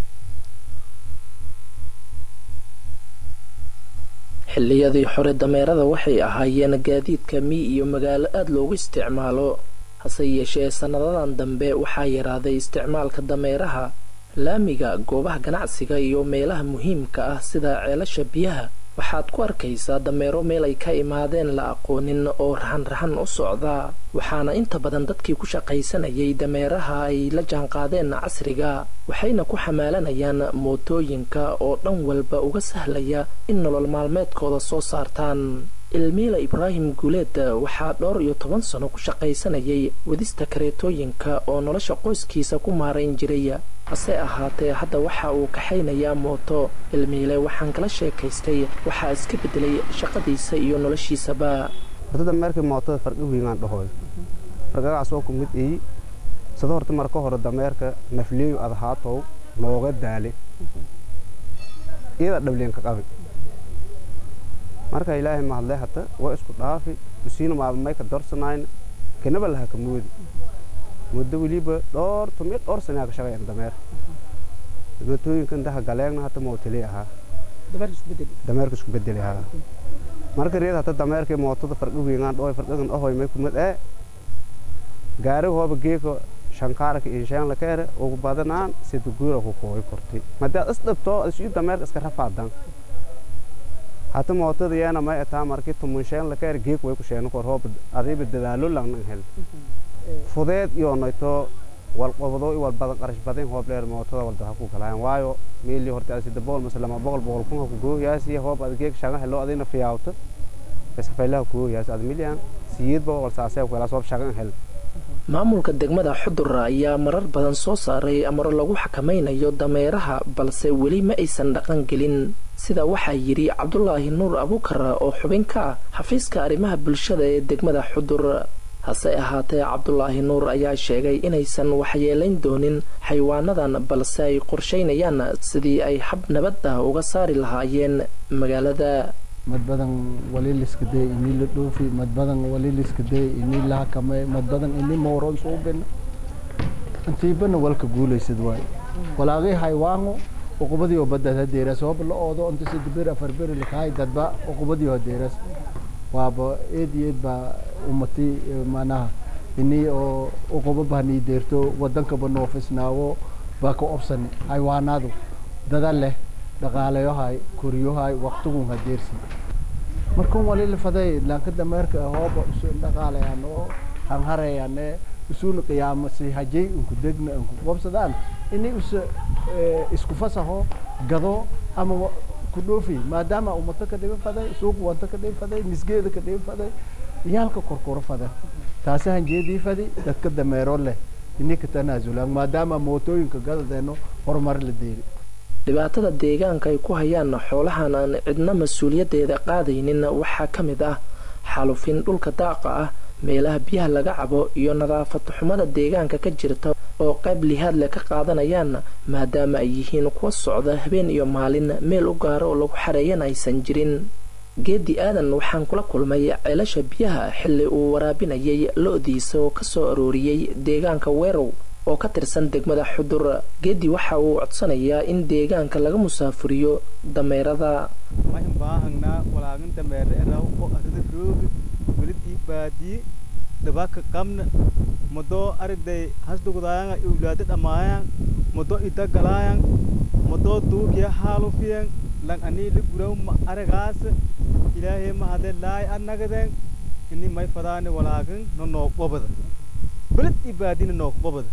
xilliyadii hore dameerada waxay ahaayeen gaadiidka mii iyo magaalo aada loogu isticmaalo hase yeeshee sannadadan dambe waxaa yaraaday isticmaalka dameeraha laamiga goobaha ganacsiga iyo meelaha muhiimka ah sida ceelasha biyaha waxaad ku arkaysaa dameero meel ay ka imaadeen la aqoonin oo raxan-raxan u socda waxaana inta badan dadkii ku shaqaysanayay dameeraha ay la jaanqaadeen casriga waxayna ku xamaalanayaan mootooyinka oo dhan walba uga sahlaya in nolol maalmeedkooda soo saartaan ilmiila ibraahim guuleed waxaa dhowr iyo toban sano ku shaqaysanayay wadista kareetooyinka oo nolosha qoyskiisa ku maarayn jiray hase ahaatee hadda waxa uu kaxaynayaa mooto ilmiile waxaan kala sheekaystay waxaa iska bedelay shaqadiisa iyo noloshiisaba horta dameerkii mootada farqi wiigaan dhahoy farqagaas oo ku mid ii sida horta marka hore dameerka nafleeyu adhaatow nooga daale iyada dhableenka qabi marka ilaahay mahadle hata waa isku dhaafi usiina maabamayka dorsanayn kenaba laha ka moodi muddo weliba dhowr tumiyo dhowr sanaa ka shaqayan dameer mootooyinka intaha galeegna hata mootali ahaa dameerka isku bedeli ahaa marka reed hata dameerkii mootada farqi wiingaan dhoy farqigan ahoy may kumid ee gaari hooba geeka shankaarka inshaan la keere ugu badanaan sida guura ku kooy kortay madaad is dhibto isu dameerka iska rafaadan hata mootada yeena may ataa markii tumunshaan la keere geek way ku sheeno kor hoob adiiba dadaalo langnan hel fudeed iyo noyto wal qobdo i wal badan qarash badan hoob dheer mootada wal daha ku galaan waayo meeli horta asida boqol mise lama boqol boqol kun ku gooyaasi hoob adgeeg shaga helo adina fiyaawto bas faylaha ku gooyaasi ad milyan siyid bo wal saasay ku kala soo shagan hel maamulka degmada xudur ayaa marar badan soo saaray amaro lagu xakamaynayo dameeraha balse weli ma aysan dhaqan gelin sida waxaa yidhi cabdulaahi nuur abuukar oo xubin ka ah xafiiska arrimaha bulshada ee degmada xudur hase ahaatee cabdulaahi nuur ayaa sheegay inaysan waxyeelayn doonin xayawaanadan balse ay qorshaynayaan sidii ay xab nabad ah uga saari lahaayeen magaalada mad badan wali liskadee ini la dhoofi mad badan wali liskadee ini la hakamay mad badan ini mooron suubin intiibana walka guulaysad waay walaagay haywaango uqubadii oo badad hadeeras hooba la oodo inta sida bir afar bir lakahay dadba uqubadii oo hadeeras waaba eed iyo eed baa umati manaha ini oo uquba bahanii deerto wadankaba noofisnaawo baa ka obsani haywaanaadu dada leh dhaqaalayohay koryohay waqtigun hadeersi markan wali lafaday laanka dameerka hooba usu dhaqaalayaan oo hanharayaan isuuna qiyaamo si hajay unku degna unku qobsadaan inay usa isku fasaho gado ama ku dhoofi maadaama umato ka dhiban faday suuq wanta ka dhiban faday misgeeda ka dhiban faday yaalka korkoro fadan taasi hanjeedii fadi dadka dameero leh inay ka tanaasulaan maadaama mootooyinka gadadeeno horumar la deeri dhibaatada deegaanka ay ku hayaan xoolahan aan cidna mas-uuliyaddeeda qaadaynin waxaa ka mid ah xalufin dhulka daaqa ah meelaha biyaha laga cabo iyo nadaafad xumada deegaanka ka jirta oo qayb lihaad leh ka qaadanayaan maadaama ay yihiin kuwa socda habeen iyo maalin meel u gaaro oo lagu xareeyan aysan jirin geedi aadan waxaan kula kulmay ceelasha biyaha xilli uu waraabinayay lo-diisa oo kasoo arooriyey deegaanka weerow oo ka tirsan degmada xudur geedi waxa uu codsanayaa in deegaanka laga musaafuriyo dameerada waxaan baahanaa walaagin dameere eraw oo arida roogi welid ii baadiye dhabaaka qabna madoo ariday hasdugudaayan iwlaado dhamaayan madoo idagalayan madoo duugiya haalufiyan lan anii liguraw ma aragaas ilaahay mahade laay annagaden ini may fadaani walaagin no noo qobada beled ii baadina noo qobada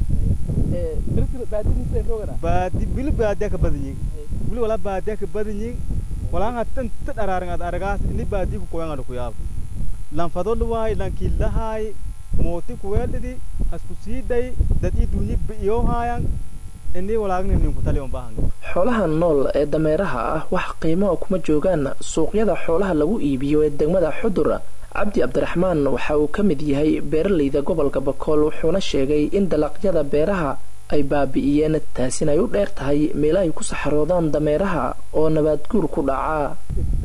baadi bili baadiya ka badanyin wili wala baadiya ka badanyin walaanga tan ta dharaaran ad aragaas ini baadiya ku koyan adu kuyaab lan fado luwaay lan killahaay mooti kuweeldhidi hasku siiday dad ii dunyi bi'iyo haayan ini walaagni ninku tali on baahan xoolaha nool ee dameeraha ah wax qiimo kuma joogaan suuqyada xoolaha lagu iibiyo ee degmada xudur cabdi cabdiraxmaan waxa uu ka mid yahay beeralayda gobolka bakool wuxuuna sheegay in dalaqyada beeraha ay baabi'iyeen taasina ay u dheer tahay meelo ay ku saxaroodaan dameeraha oo nabaad guur ku dhacaa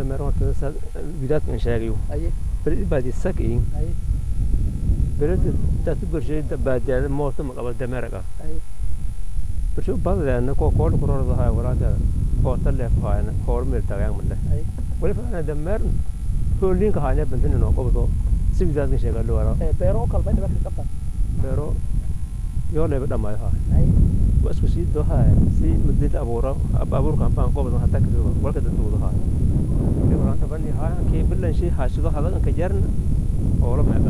bershu badleena ko kool kurorda hay walaada ko talle faayna kool meel tagaan male wali faana dameer hoolinka hayna bantin no qobdo sibidaas ka sheega loo ee beero kala bay dhibka qabta beero yoo leeba dhamay ha waa isku sii dohay si mudid abuura abuur kan baan qobdo hatta ka walka dad wada ha ibraan tabani ha ke bilan shi haashido hadan ka jarna oo la maaga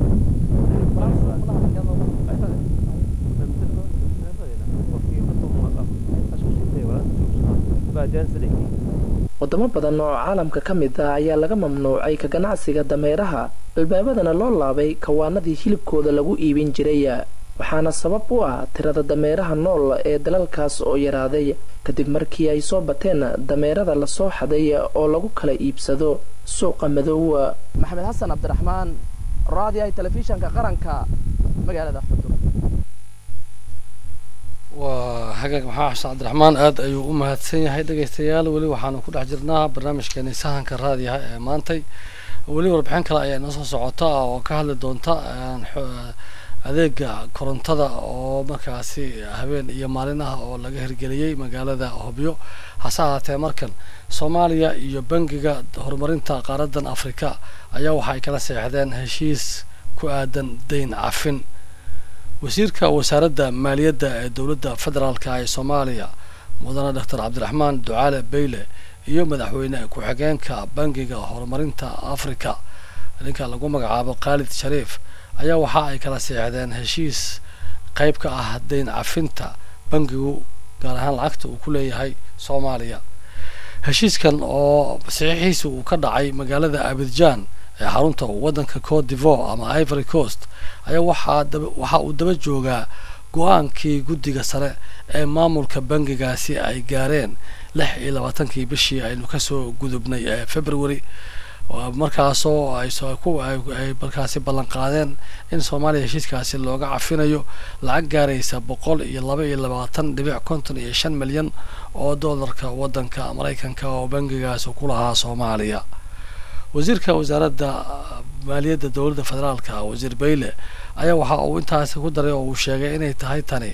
wadamo badan oo caalamka ka mid ah ayaa laga mamnuucay ka ganacsiga dameeraha albaabadana loo laabay kawaanadii hilibkooda lagu iibin jiray waxaana sabab u ah tirada dameeraha nool ee dalalkaas oo yaraaday kadib markii ay soo bateen dameerada lasoo xaday oo lagu kala iibsado suuqa madow maxamed xasan cabdiraxmaan raadiyaha telefishanka qaranka magaalada xudur waa hagaag maxaa xasan cabdiraxmaan aad ayuu u mahadsan yahay dhegaystayaal weli waxaanu ku dhex jirnaa barnaamijkeeni sahanka raadiyaha ee maantay weli warbixin kale ayaa inoo soo socota oo ka hadli doonta adeega korontada oo markaasi habeen iyo maalin ah oo laga hirgeliyey magaalada hobyo hase ahaatee markan soomaaliya iyo bangiga horumarinta qaaradan afrika ayaa waxa ay kala seexdeen heshiis ku aadan dayn cafin wasiirka wasaaradda maaliyadda ee dowladda federaalka ee soomaaliya mudane doctor cabdiraxmaan ducaale beyle iyo madaxweyne ku-xigeenka bangiga horumarinta afrika ninka lagu magacaabo khaalid shariif ayaa waxa ay kala seexdeen heshiis qayb ka ah dayn cafinta bangigu gaar ahaan lacagta uu ku leeyahay soomaaliya heshiiskan oo saxiixiisa uu ka dhacay magaalada abidjaan ee xarunta waddanka cote d'ivore ama ivory coast ayaa waxaa waxa uu daba joogaa go-aankii guddiga sare ee maamulka bangigaasi ay gaareen lix iyo labaatankii bishii aynu kasoo gudubnay ee february markaasoo ay markaasi ballan qaadeen in soomaaliya heshiiskaasi looga cafinayo lacag gaaraysa boqol iyo laba iyo labaatan dhibic konton iyo shan milyan oo doolarka waddanka maraykanka oo bangigaasi ku lahaa soomaaliya wasiirka wasaaradda maaliyadda dowladda federaalka wasiir bayle ayaa waxa uu intaasi ku daray oo uu sheegay inay tahay tani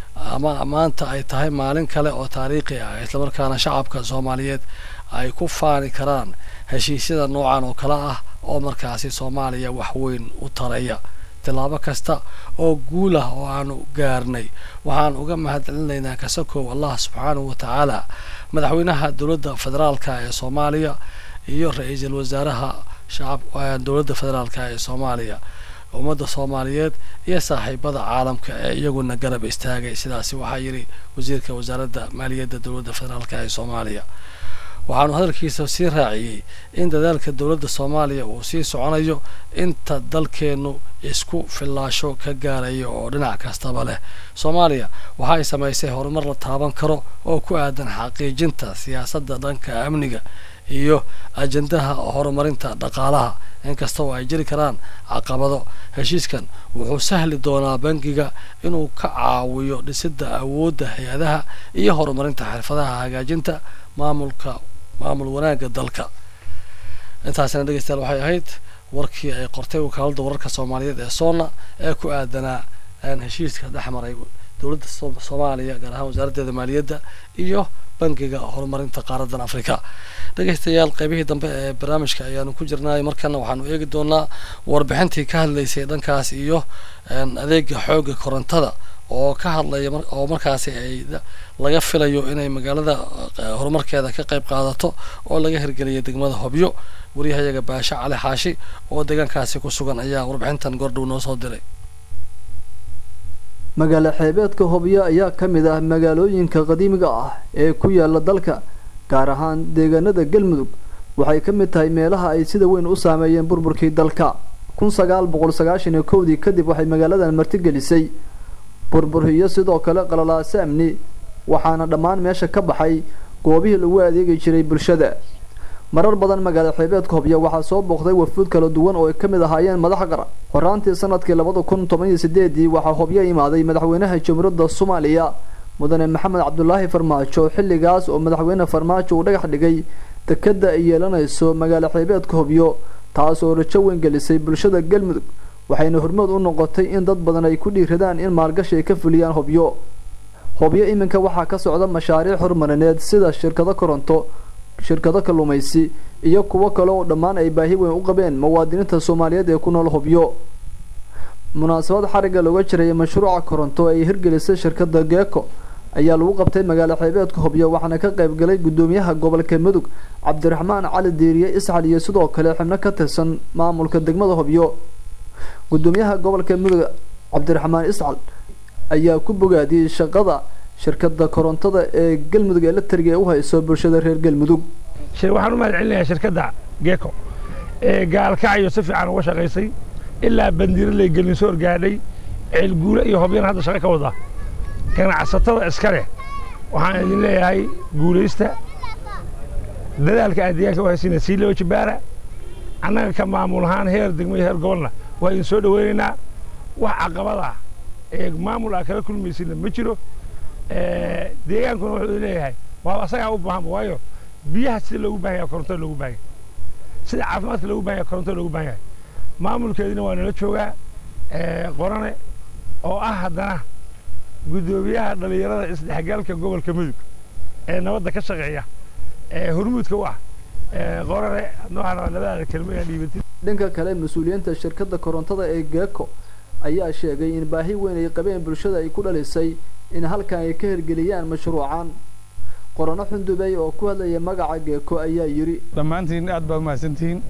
ama maanta ay tahay maalin kale oo taariikhi ah islamarkaana shacabka soomaaliyeed ay ku faani karaan heshiisyada noocan oo kale ah oo markaasi soomaaliya waxweyn u taraya tillaabo kasta oo guul ah oo aanu gaarnay waxaan uga mahadcelinaynaa kasakow allah subxaanahu wa tacaala madaxweynaha dowladda federaalka ee soomaaliya iyo ra-iisul wasaaraha shacab dowladda federaalka ee soomaaliya ummadda soomaaliyeed iyo saaxiibada caalamka ee iyaguna garab istaagay sidaasi waxaa yidhi wasiirka wasaaradda maaliyadda dowladda federaalka ee soomaaliya waxaanu hadalkiisa sii raaciyey in dadaalka dowladda soomaaliya uu sii soconayo inta dalkeennu isku fillaasho ka gaarayo oo dhinac kastaba leh soomaaliya waxa ay samaysay horumar la taaban karo oo ku aadan xaqiijinta siyaasadda dhanka amniga iyo ajandaha horumarinta dhaqaalaha inkasta oo ay jiri karaan caqabado heshiiskan wuxuu sahli doonaa bangiga inuu ka caawiyo dhisidda awoodda hay-adaha iyo horumarinta xirfadaha hagaajinta maamulka maamul wanaagga dalka intaasina dhegeystayaal waxay ahayd warkii ay qortay wakaaladda wararka soomaaliyeed ee soona ee ku aadanaa heshiiska dhexmaray dowladda soomaaliya gaar ahaan wasaaraddeeda maaliyadda iyo bangiga horumarinta qaaradan afrika dhegeystayaal qaybihii dambe ee barnaamijka ayaanu ku jirnay markana waxaanu eegi doonaa warbixintii ka hadlaysay dhankaas iyo adeega xoogga korontada oo ka hadlaya oo markaasi ay laga filayo inay magaalada horumarkeeda ka qayb qaadato oo laga hirgeliyay degmada hobyo wariyahayaga baashe cali xaashi oo deegaankaasi ku sugan ayaa warbixintan goordhow noo soo diray magaalo xeebeedka hobyo ayaa ka mid ah magaalooyinka qadiimiga ah ee ku yaala dalka gaar ahaan deegaanada galmudug waxay ka mid tahay meelaha ay sida weyn u saameeyeen burburkii dalka kun sagaal boqol sagaashan iyo kowdii kadib waxay magaaladan martigelisay burbur iyo sidoo kale qalalaase amni waxaana dhammaan meesha ka baxay goobihii lagu adeegi jiray bulshada marar badan magaalo xeebeedka hobyo waxaa soo booqday wafuud kala duwan oo ay ka mid ahaayeen madax qaran horaantii sanadkii labada kun toban iyo sideedii waxaa hobyo imaaday madaxweynaha jamhuuriyadda soomaaliya mudane maxamed cabdulaahi farmaajo xilligaas oo madaxweyne farmaajo uu dhagax dhigay dekadda ay yeelanayso magaalo xeebeedka hobyo taas oo rajo weyn gelisay bulshada galmudug waxayna hormood u noqotay in dad badan ay ku dhiiradaan in maalgashi ay ka fuliyaan hobyo hobyo iminka waxaa ka socda mashaariic horumarineed sida shirkado koronto shirkado kalluumaysi iyo kuwo kale oo dhammaan ay baahi weyn u qabeen muwaadiniinta soomaaliyeed ee ku nool hobyo munaasabad xarigga looga jiraya mashruuca koronto ay hirgelisay shirkada geeko ayaa lagu qabtay magaalo xeebeedka hobyo waxaana ka qayb galay guddoomiyaha gobolka mudug cabdiraxmaan cali diiriye isxal iyo sidoo kale xubno ka tirsan maamulka degmada hobyo guddoomiyaha gobolka mudug cabdiraxmaan iscal ayaa ku bogaadiyey shaqada shirkada korontada ee galmudug electriga ee u hayso bulshada reer galmudug waxaan u mahad celinayaa shirkadda geeko ee gaalkacyo si fiican uga shaqaysay ilaa bandiiraley gelinsoor gaadhay ceelguule iyo hobyana hadda shaqo ka wada ganacsatada iska leh waxaan idin leeyahay guulaysta dadaalka aad deegaanka u haysina sii loo jibaara annaga ka maamul ahaan heer degmo iyo heer gobolna waa idin soo dhaweynaynaa wax caqabad ah ee maamul aa kala kulmaysina ma jiro deegaankuna wuxuu leeyahay waa asagaa u baahanba waayo biyaha sida loogu baahan yahay korontada loogu baahan yahay sida caafimaadka loogu baahan yahay korontada loogu baahan yahay maamulkeedina waa nala joogaa qorane oo ah haddana guddoomiyaha dhallinyarada isdhexgalka gobolka mudug ee nabadda ka shaqeeya ee hormuudka u ah qorane noocan nabadaada kelmo inaan dhiibatid dhanka kale mas-uuliyiinta shirkadda korontada ee geeko ayaa sheegay in baahi weyn ay qabeen bulshada ay ku dhalisay in halkan ay ka hirgeliyaan mashruucan qorano xundubey oo ku hadlaya magaca geeko ayaa yidhi dhammaantiin aad baad mahadsantihiin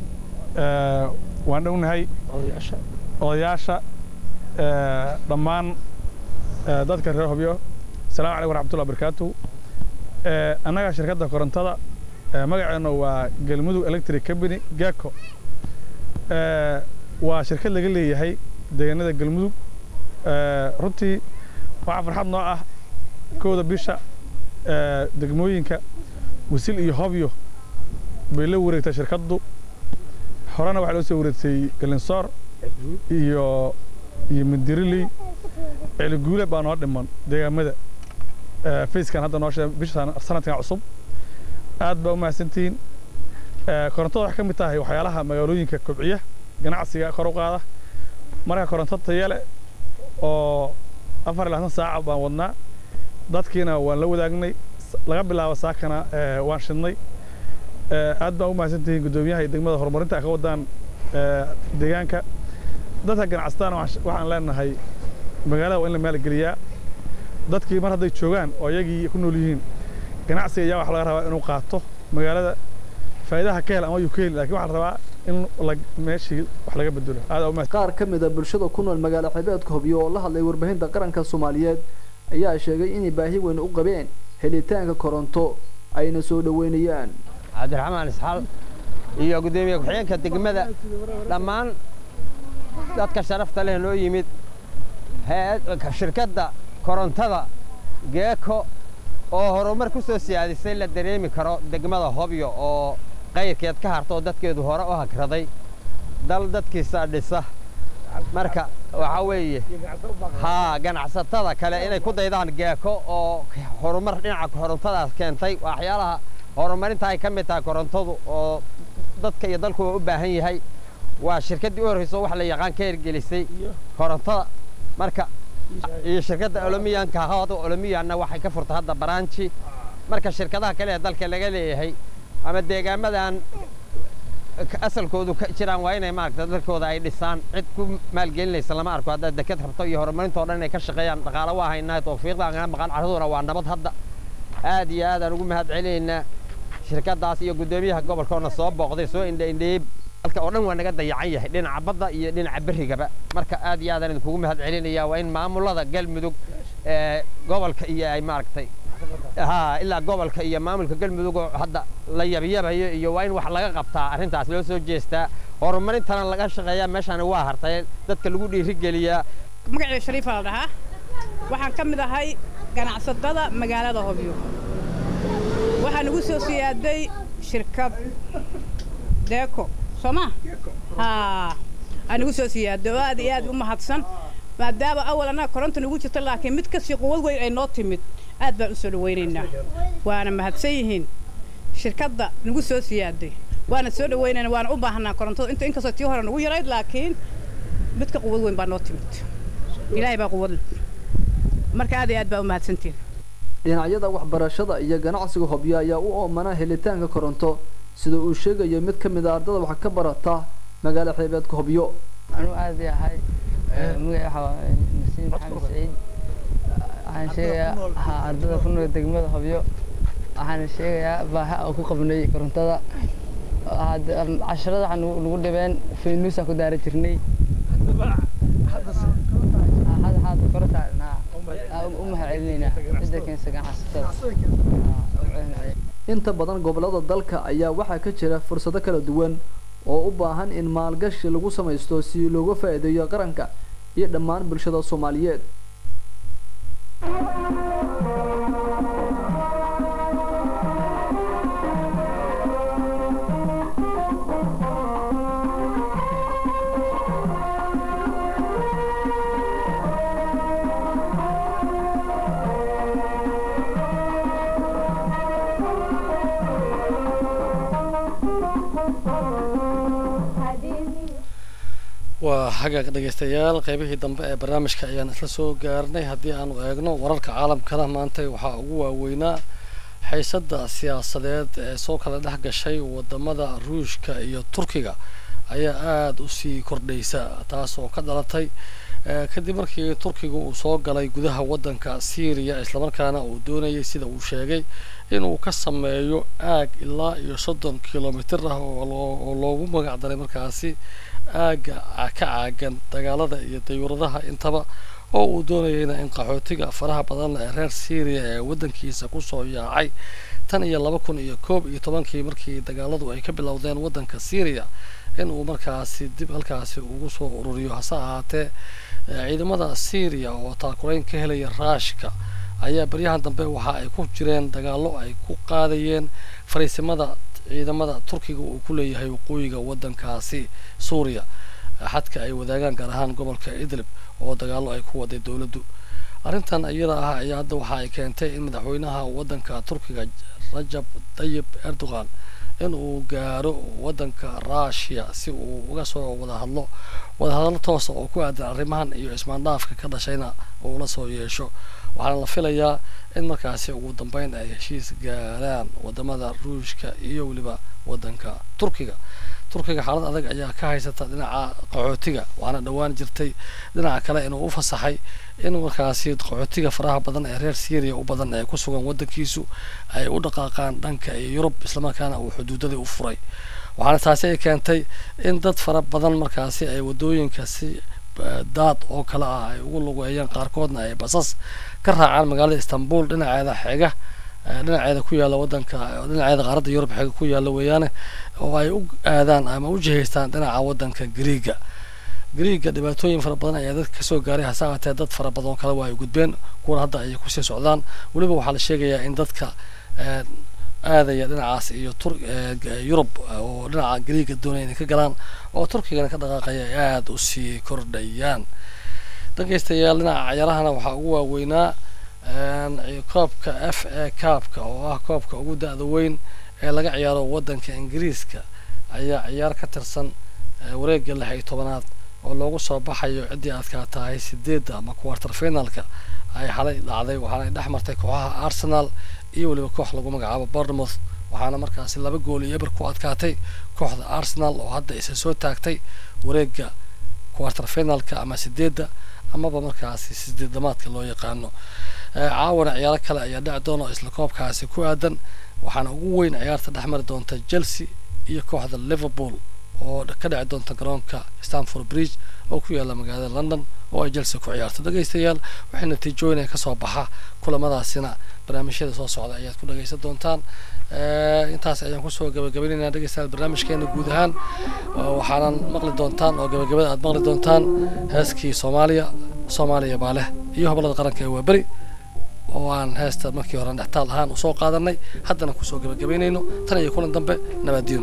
waan dhownahay odayaasha dhammaan dadka reer hobyo asalaamu calaykum waraxmatullahi barakaatu annaga shirkadda korontada magaceennu waa galmudug electric company geko waa shirkad laga leeyahay deegaanada galmudug runtii waxaa farxad noo ah kowda bisha degmooyinka wisil iyo hobyo bay la wareegtay shirkaddu horena waxaa loo soo wareegtay galinsoor iyo iyo mindiriley celiguule baa noo dhiman deegaamada fayskan hadda noo sheegay bisha sanadkan cusub aad baa u mahadsantihiin korontada waxay ka mid tahay waxyaalaha magaalooyinka kobciya ganacsiga kor u qaada marka koronto tayo leh oo afar iyo labaatan saaca baan wadnaa dadkiina waan la wadaagnay laga bilaabo saakana waan shidnay aad baan u mahadsantihiin guddoomiyaha iyo degmada horumarinta ay ka wadaan deegaanka dadka ganacsatana waxaan leenahay magaalada waa in la maalgeliyaa dadkii mar hadday joogaan oo iyagii ku nool yihiin ganacsiga ayaa waxa laga rabaa inuu qaato magaalada faa'iidaha ka hel ama yuu ka heli lakin waxaa la rabaa in meeshii wax laga bedelo aad qaar ka mid a bulshada ku nool magaalo xebeedka hobyo oo la hadlay warbaahinta qaranka soomaaliyeed ayaa sheegay inay baahi weyn u qabeen helitaanka koronto ayna soo dhoweynayaan cabdiraxmaan isxaal iyo guddoomiye ku-xigeenka degmada dhammaan dadka sharafta leh noo yimid shirkadda korontada geeko oo horumar ku soo siyaadisay la dareemi karo degmada hobyo oo qayrkeed ka harta oo dadkeedu hore u hagraday dal dadkiisa dhisa marka waxaa weeye haa ganacsatada kale inay ku daydaan geeko oo horumar dhinaca korontadaas keentay waxyaalaha horumarinta ay ka mid tahay korontadu oo dadka iyo dalku u baahan yahay waa shirkaddii u horreyso wax la yaqaan ka hirgelisay korontada marka iyo shirkadda olomiyanka hawada olomiyanna waxay ka furtay hadda baraanji marka shirkadaha kale ee dalka laga leeyahay ama deegaamadan asalkoodu ka jiraan waa inay maaragta dalkooda ay dhisaan cid ku maalgelinaysa lama arko haddaad deked rabto iyo horumarintoo dhan inay ka shaqeeyaan dhaqaalo waa haynaa tawfiiqdaan kana maqan carraduna waa nabad hadda aad iyo aadaan ugu mahad celinaynaa shirkaddaas iyo guddoomiyaha gobolkoona soo booqday soo indhaindheeyey dalka oo dhan waa naga dayacan yahay dhinaca badda iyo dhinaca berrigaba marka aad iyo aadaan idinkugu mahad celinayaa waa in maamulada galmudug ee gobolka iyo ay maaragtay haa ilaa gobolka iyo maamulka galmudug oo hadda la yabyabayo iyo waa in wax laga qabtaa arrintaas loo soo jeestaa horumarintana laga shaqeeyaa meeshaani waa hartay dadka lagu dhiirigeliyaa magacii shariifa la dhahaa waxaan ka mid ahay ganacsatada magaalada hobyo waxaa nagu soo siyaaday shirkad deeko soo ma haa aa nagu soo siyaaday oo aad iyo aad u mahadsan maadaama awal annaga koronta nagu jirta laakiin mid kasii quwad weyn ay noo timid aad baan u soo dhawaynaynaa waana mahadsan yihiin shirkadda nagu soo siyaaday waana soo dhawaynayna waana u baahanaa korontada inta inkastoo tii hore nagu yarayd laakiin midka quwad weyn baa noo timid ilaahay baa quwad leh marka aad iyo aad baa u mahadsantihin dhinacyada waxbarashada iyo ganacsiga hobyo ayaa u oomana helitaanka koronto sida uu sheegayo mid ka mid a ardada wax ka barata magaalo xeebeedka hobyo anuu aad yahay magaca waxaa nasiib maxamed saciid waxaan sheegayaa ha ardada ku nool degmada hobyo waxaan sheegayaa baaha oo ku qabnay korontada casharada waxaa nagu dhibeen faynuusaa ku daari jirnay hadda hadda korontaa u mahad celinaynaa cidda keensa ganacsatada inta badan gobollada dalka ayaa waxaa ka jira fursado kala duwan oo u baahan in maalgashi lagu samaysto si looga faa'iideeyo qaranka iyo dhammaan bulshada soomaaliyeed waa xagaag dhegaystayaal qaybihii dambe ee barnaamijka ayaan isla soo gaarnay haddii aanu eegno wararka caalamkana maanta waxaa ugu waaweynaa xiisadda siyaasadeed ee soo kala dhex gashay wadamada ruushka iyo turkiga ayaa aada u sii kordhaysa taas oo ka dhalatay kadib markii turkiga uu soo galay gudaha waddanka syriya islamarkaana uu doonayay sida uu sheegay inuu ka sameeyo aag ilaa iyo soddon kilomitir ah oo loogu magac daray markaasi aagga ka caagan dagaalada iyo dayuuradaha intaba oo uu doonayayna in qaxootiga faraha badan ee reer syriya ee waddankiisa kusoo yaacay tan iyo laba kun iyo koob iyo tobankii markii dagaaladu ay ka bilowdeen waddanka syriya in uu markaasi dib halkaasi ugu soo ururiyo hase ahaatee ciidamada syriya oo taakurayn ka helaya raashka ayaa baryahan dambe waxa ay ku jireen dagaallo ay ku qaadayeen fariisimada ciidamada turkiga uu ku leeyahay waqooyiga waddankaasi suuriya xadka ay wadaagaan gaar ahaan gobolka idlib oo dagaallo ay ku waday dowladdu arrintan iyada ah ayaa hadda waxa ay keentay in madaxweynaha waddanka turkiga rajab tayib erdogan in uu gaaro waddanka rushia si uu uga soo wada hadlo wadahadallo toosa oo ku aadan arrimahan iyo ismaandhaafka ka dhashayna uu la soo yeesho waxaana la filayaa in markaasi ugu dambeyn ay heshiis gaaraan wadamada ruushka iyo weliba waddanka turkiga turkiga xaalad adag ayaa ka haysata dhinaca qaxootiga waxaana dhowaan jirtay dhinaca kale inuu u fasaxay in markaasi qaxootiga faraha badan ee reer syriya u badan ee ku sugan waddankiisu ay u dhaqaaqaan dhanka iyo yurub islamarkaana uu xuduudadii u furay waxaana taasi ay keentay in dad fara badan markaasi ay wadooyinka si daad oo kale ah ay ugu lugeeyaan qaarkoodna ay basas ka raacaan magaalada istanbul dhinaceeda xeega dhinaceeda ku yaalla waddanka dhinaceeda qaaradda yurub xeega ku yaalla weeyaane oo ay u aadaan ama u jihaystaan dhinaca waddanka griiga griiga dhibaatooyin fara badan ayaa dadka kasoo gaaray hase ahaatee dad fara badan oo kale waa ay gudbeen kuwana hadda ayay kusii socdaan weliba waxaa la sheegayaa in dadka aadaya dhinacaas iyo tur yurub oo dhinaca griiga doonaya inay ka galaan oo turkigana ka dhaqaaqaya ay aada u sii kordhayaan dhageystayaal dhinaca cayaarahana waxaa ugu waaweynaa koobka f a kaabka oo ah koobka ugu da-da weyn ee laga ciyaaro waddanka ingiriiska ayaa ciyaar ka tirsan wareegga lix iyo tobanaad oo loogu soo baxayo ciddii aadkaa tahay sideedda ama quarter finalka ay xalay dhacday waxaana ay dhex martay kooxaha arsenal iyo weliba koox lagu magacaabo bournemouth waxaana markaasi laba gool iyo eber ku adkaatay kooxda arsenal oo hadda isa soo taagtay wareegga quarter finalka ama sideedda amaba markaasi sideedamaadka loo yaqaano caawana ciyaaro kale ayaa dhici doona oo isla koobkaasi ku aadan waxaana ugu weyn ciyaarta dhex mari doonta chelsea iyo kooxda liverpool oo ka dhici doonta garoonka stanford bridge oo ku yaalla magaalada london oo ay chelsea ku ciyaarto dhegaystayaal waxay natiijooyin ay kasoo baxa kulamadaasina barnaamijyada soo socda ayaad ku dhagaysan doontaan intaas ayaan kusoo gabagabaynaynaa dhegaystayaal barnaamijkeena guud ahaan waxaanan maqli doontaan oo gabagabada aad maqli doontaan heeskii soomaaliya soomaaliya baa leh iyo hobolada qaranka ee waaberi oo aan heesta markii hore dhextaal ahaan usoo qaadanay haddana kusoo gabagabaynayno tan iyo kulan dambe nabadiino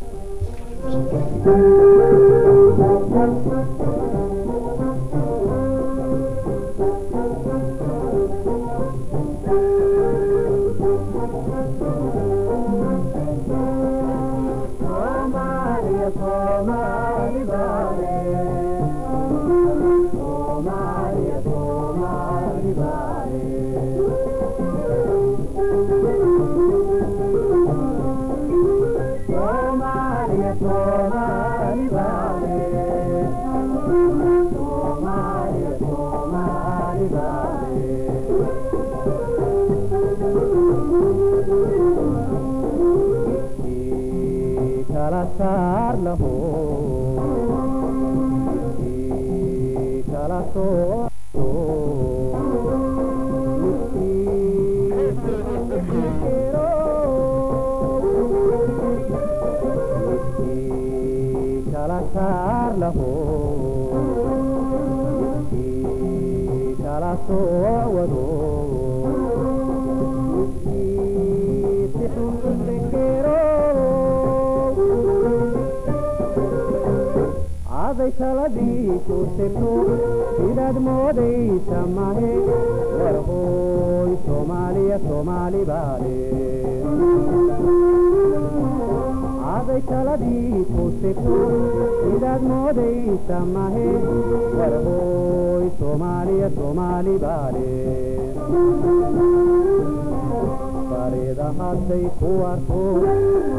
sidaad moodaysa mahe warhooy soomaaliya soomaali baale caday taladii ku sigto sidaad moodaysa mahe warhooy soomaaliya soomaali baale farida hadday ku arko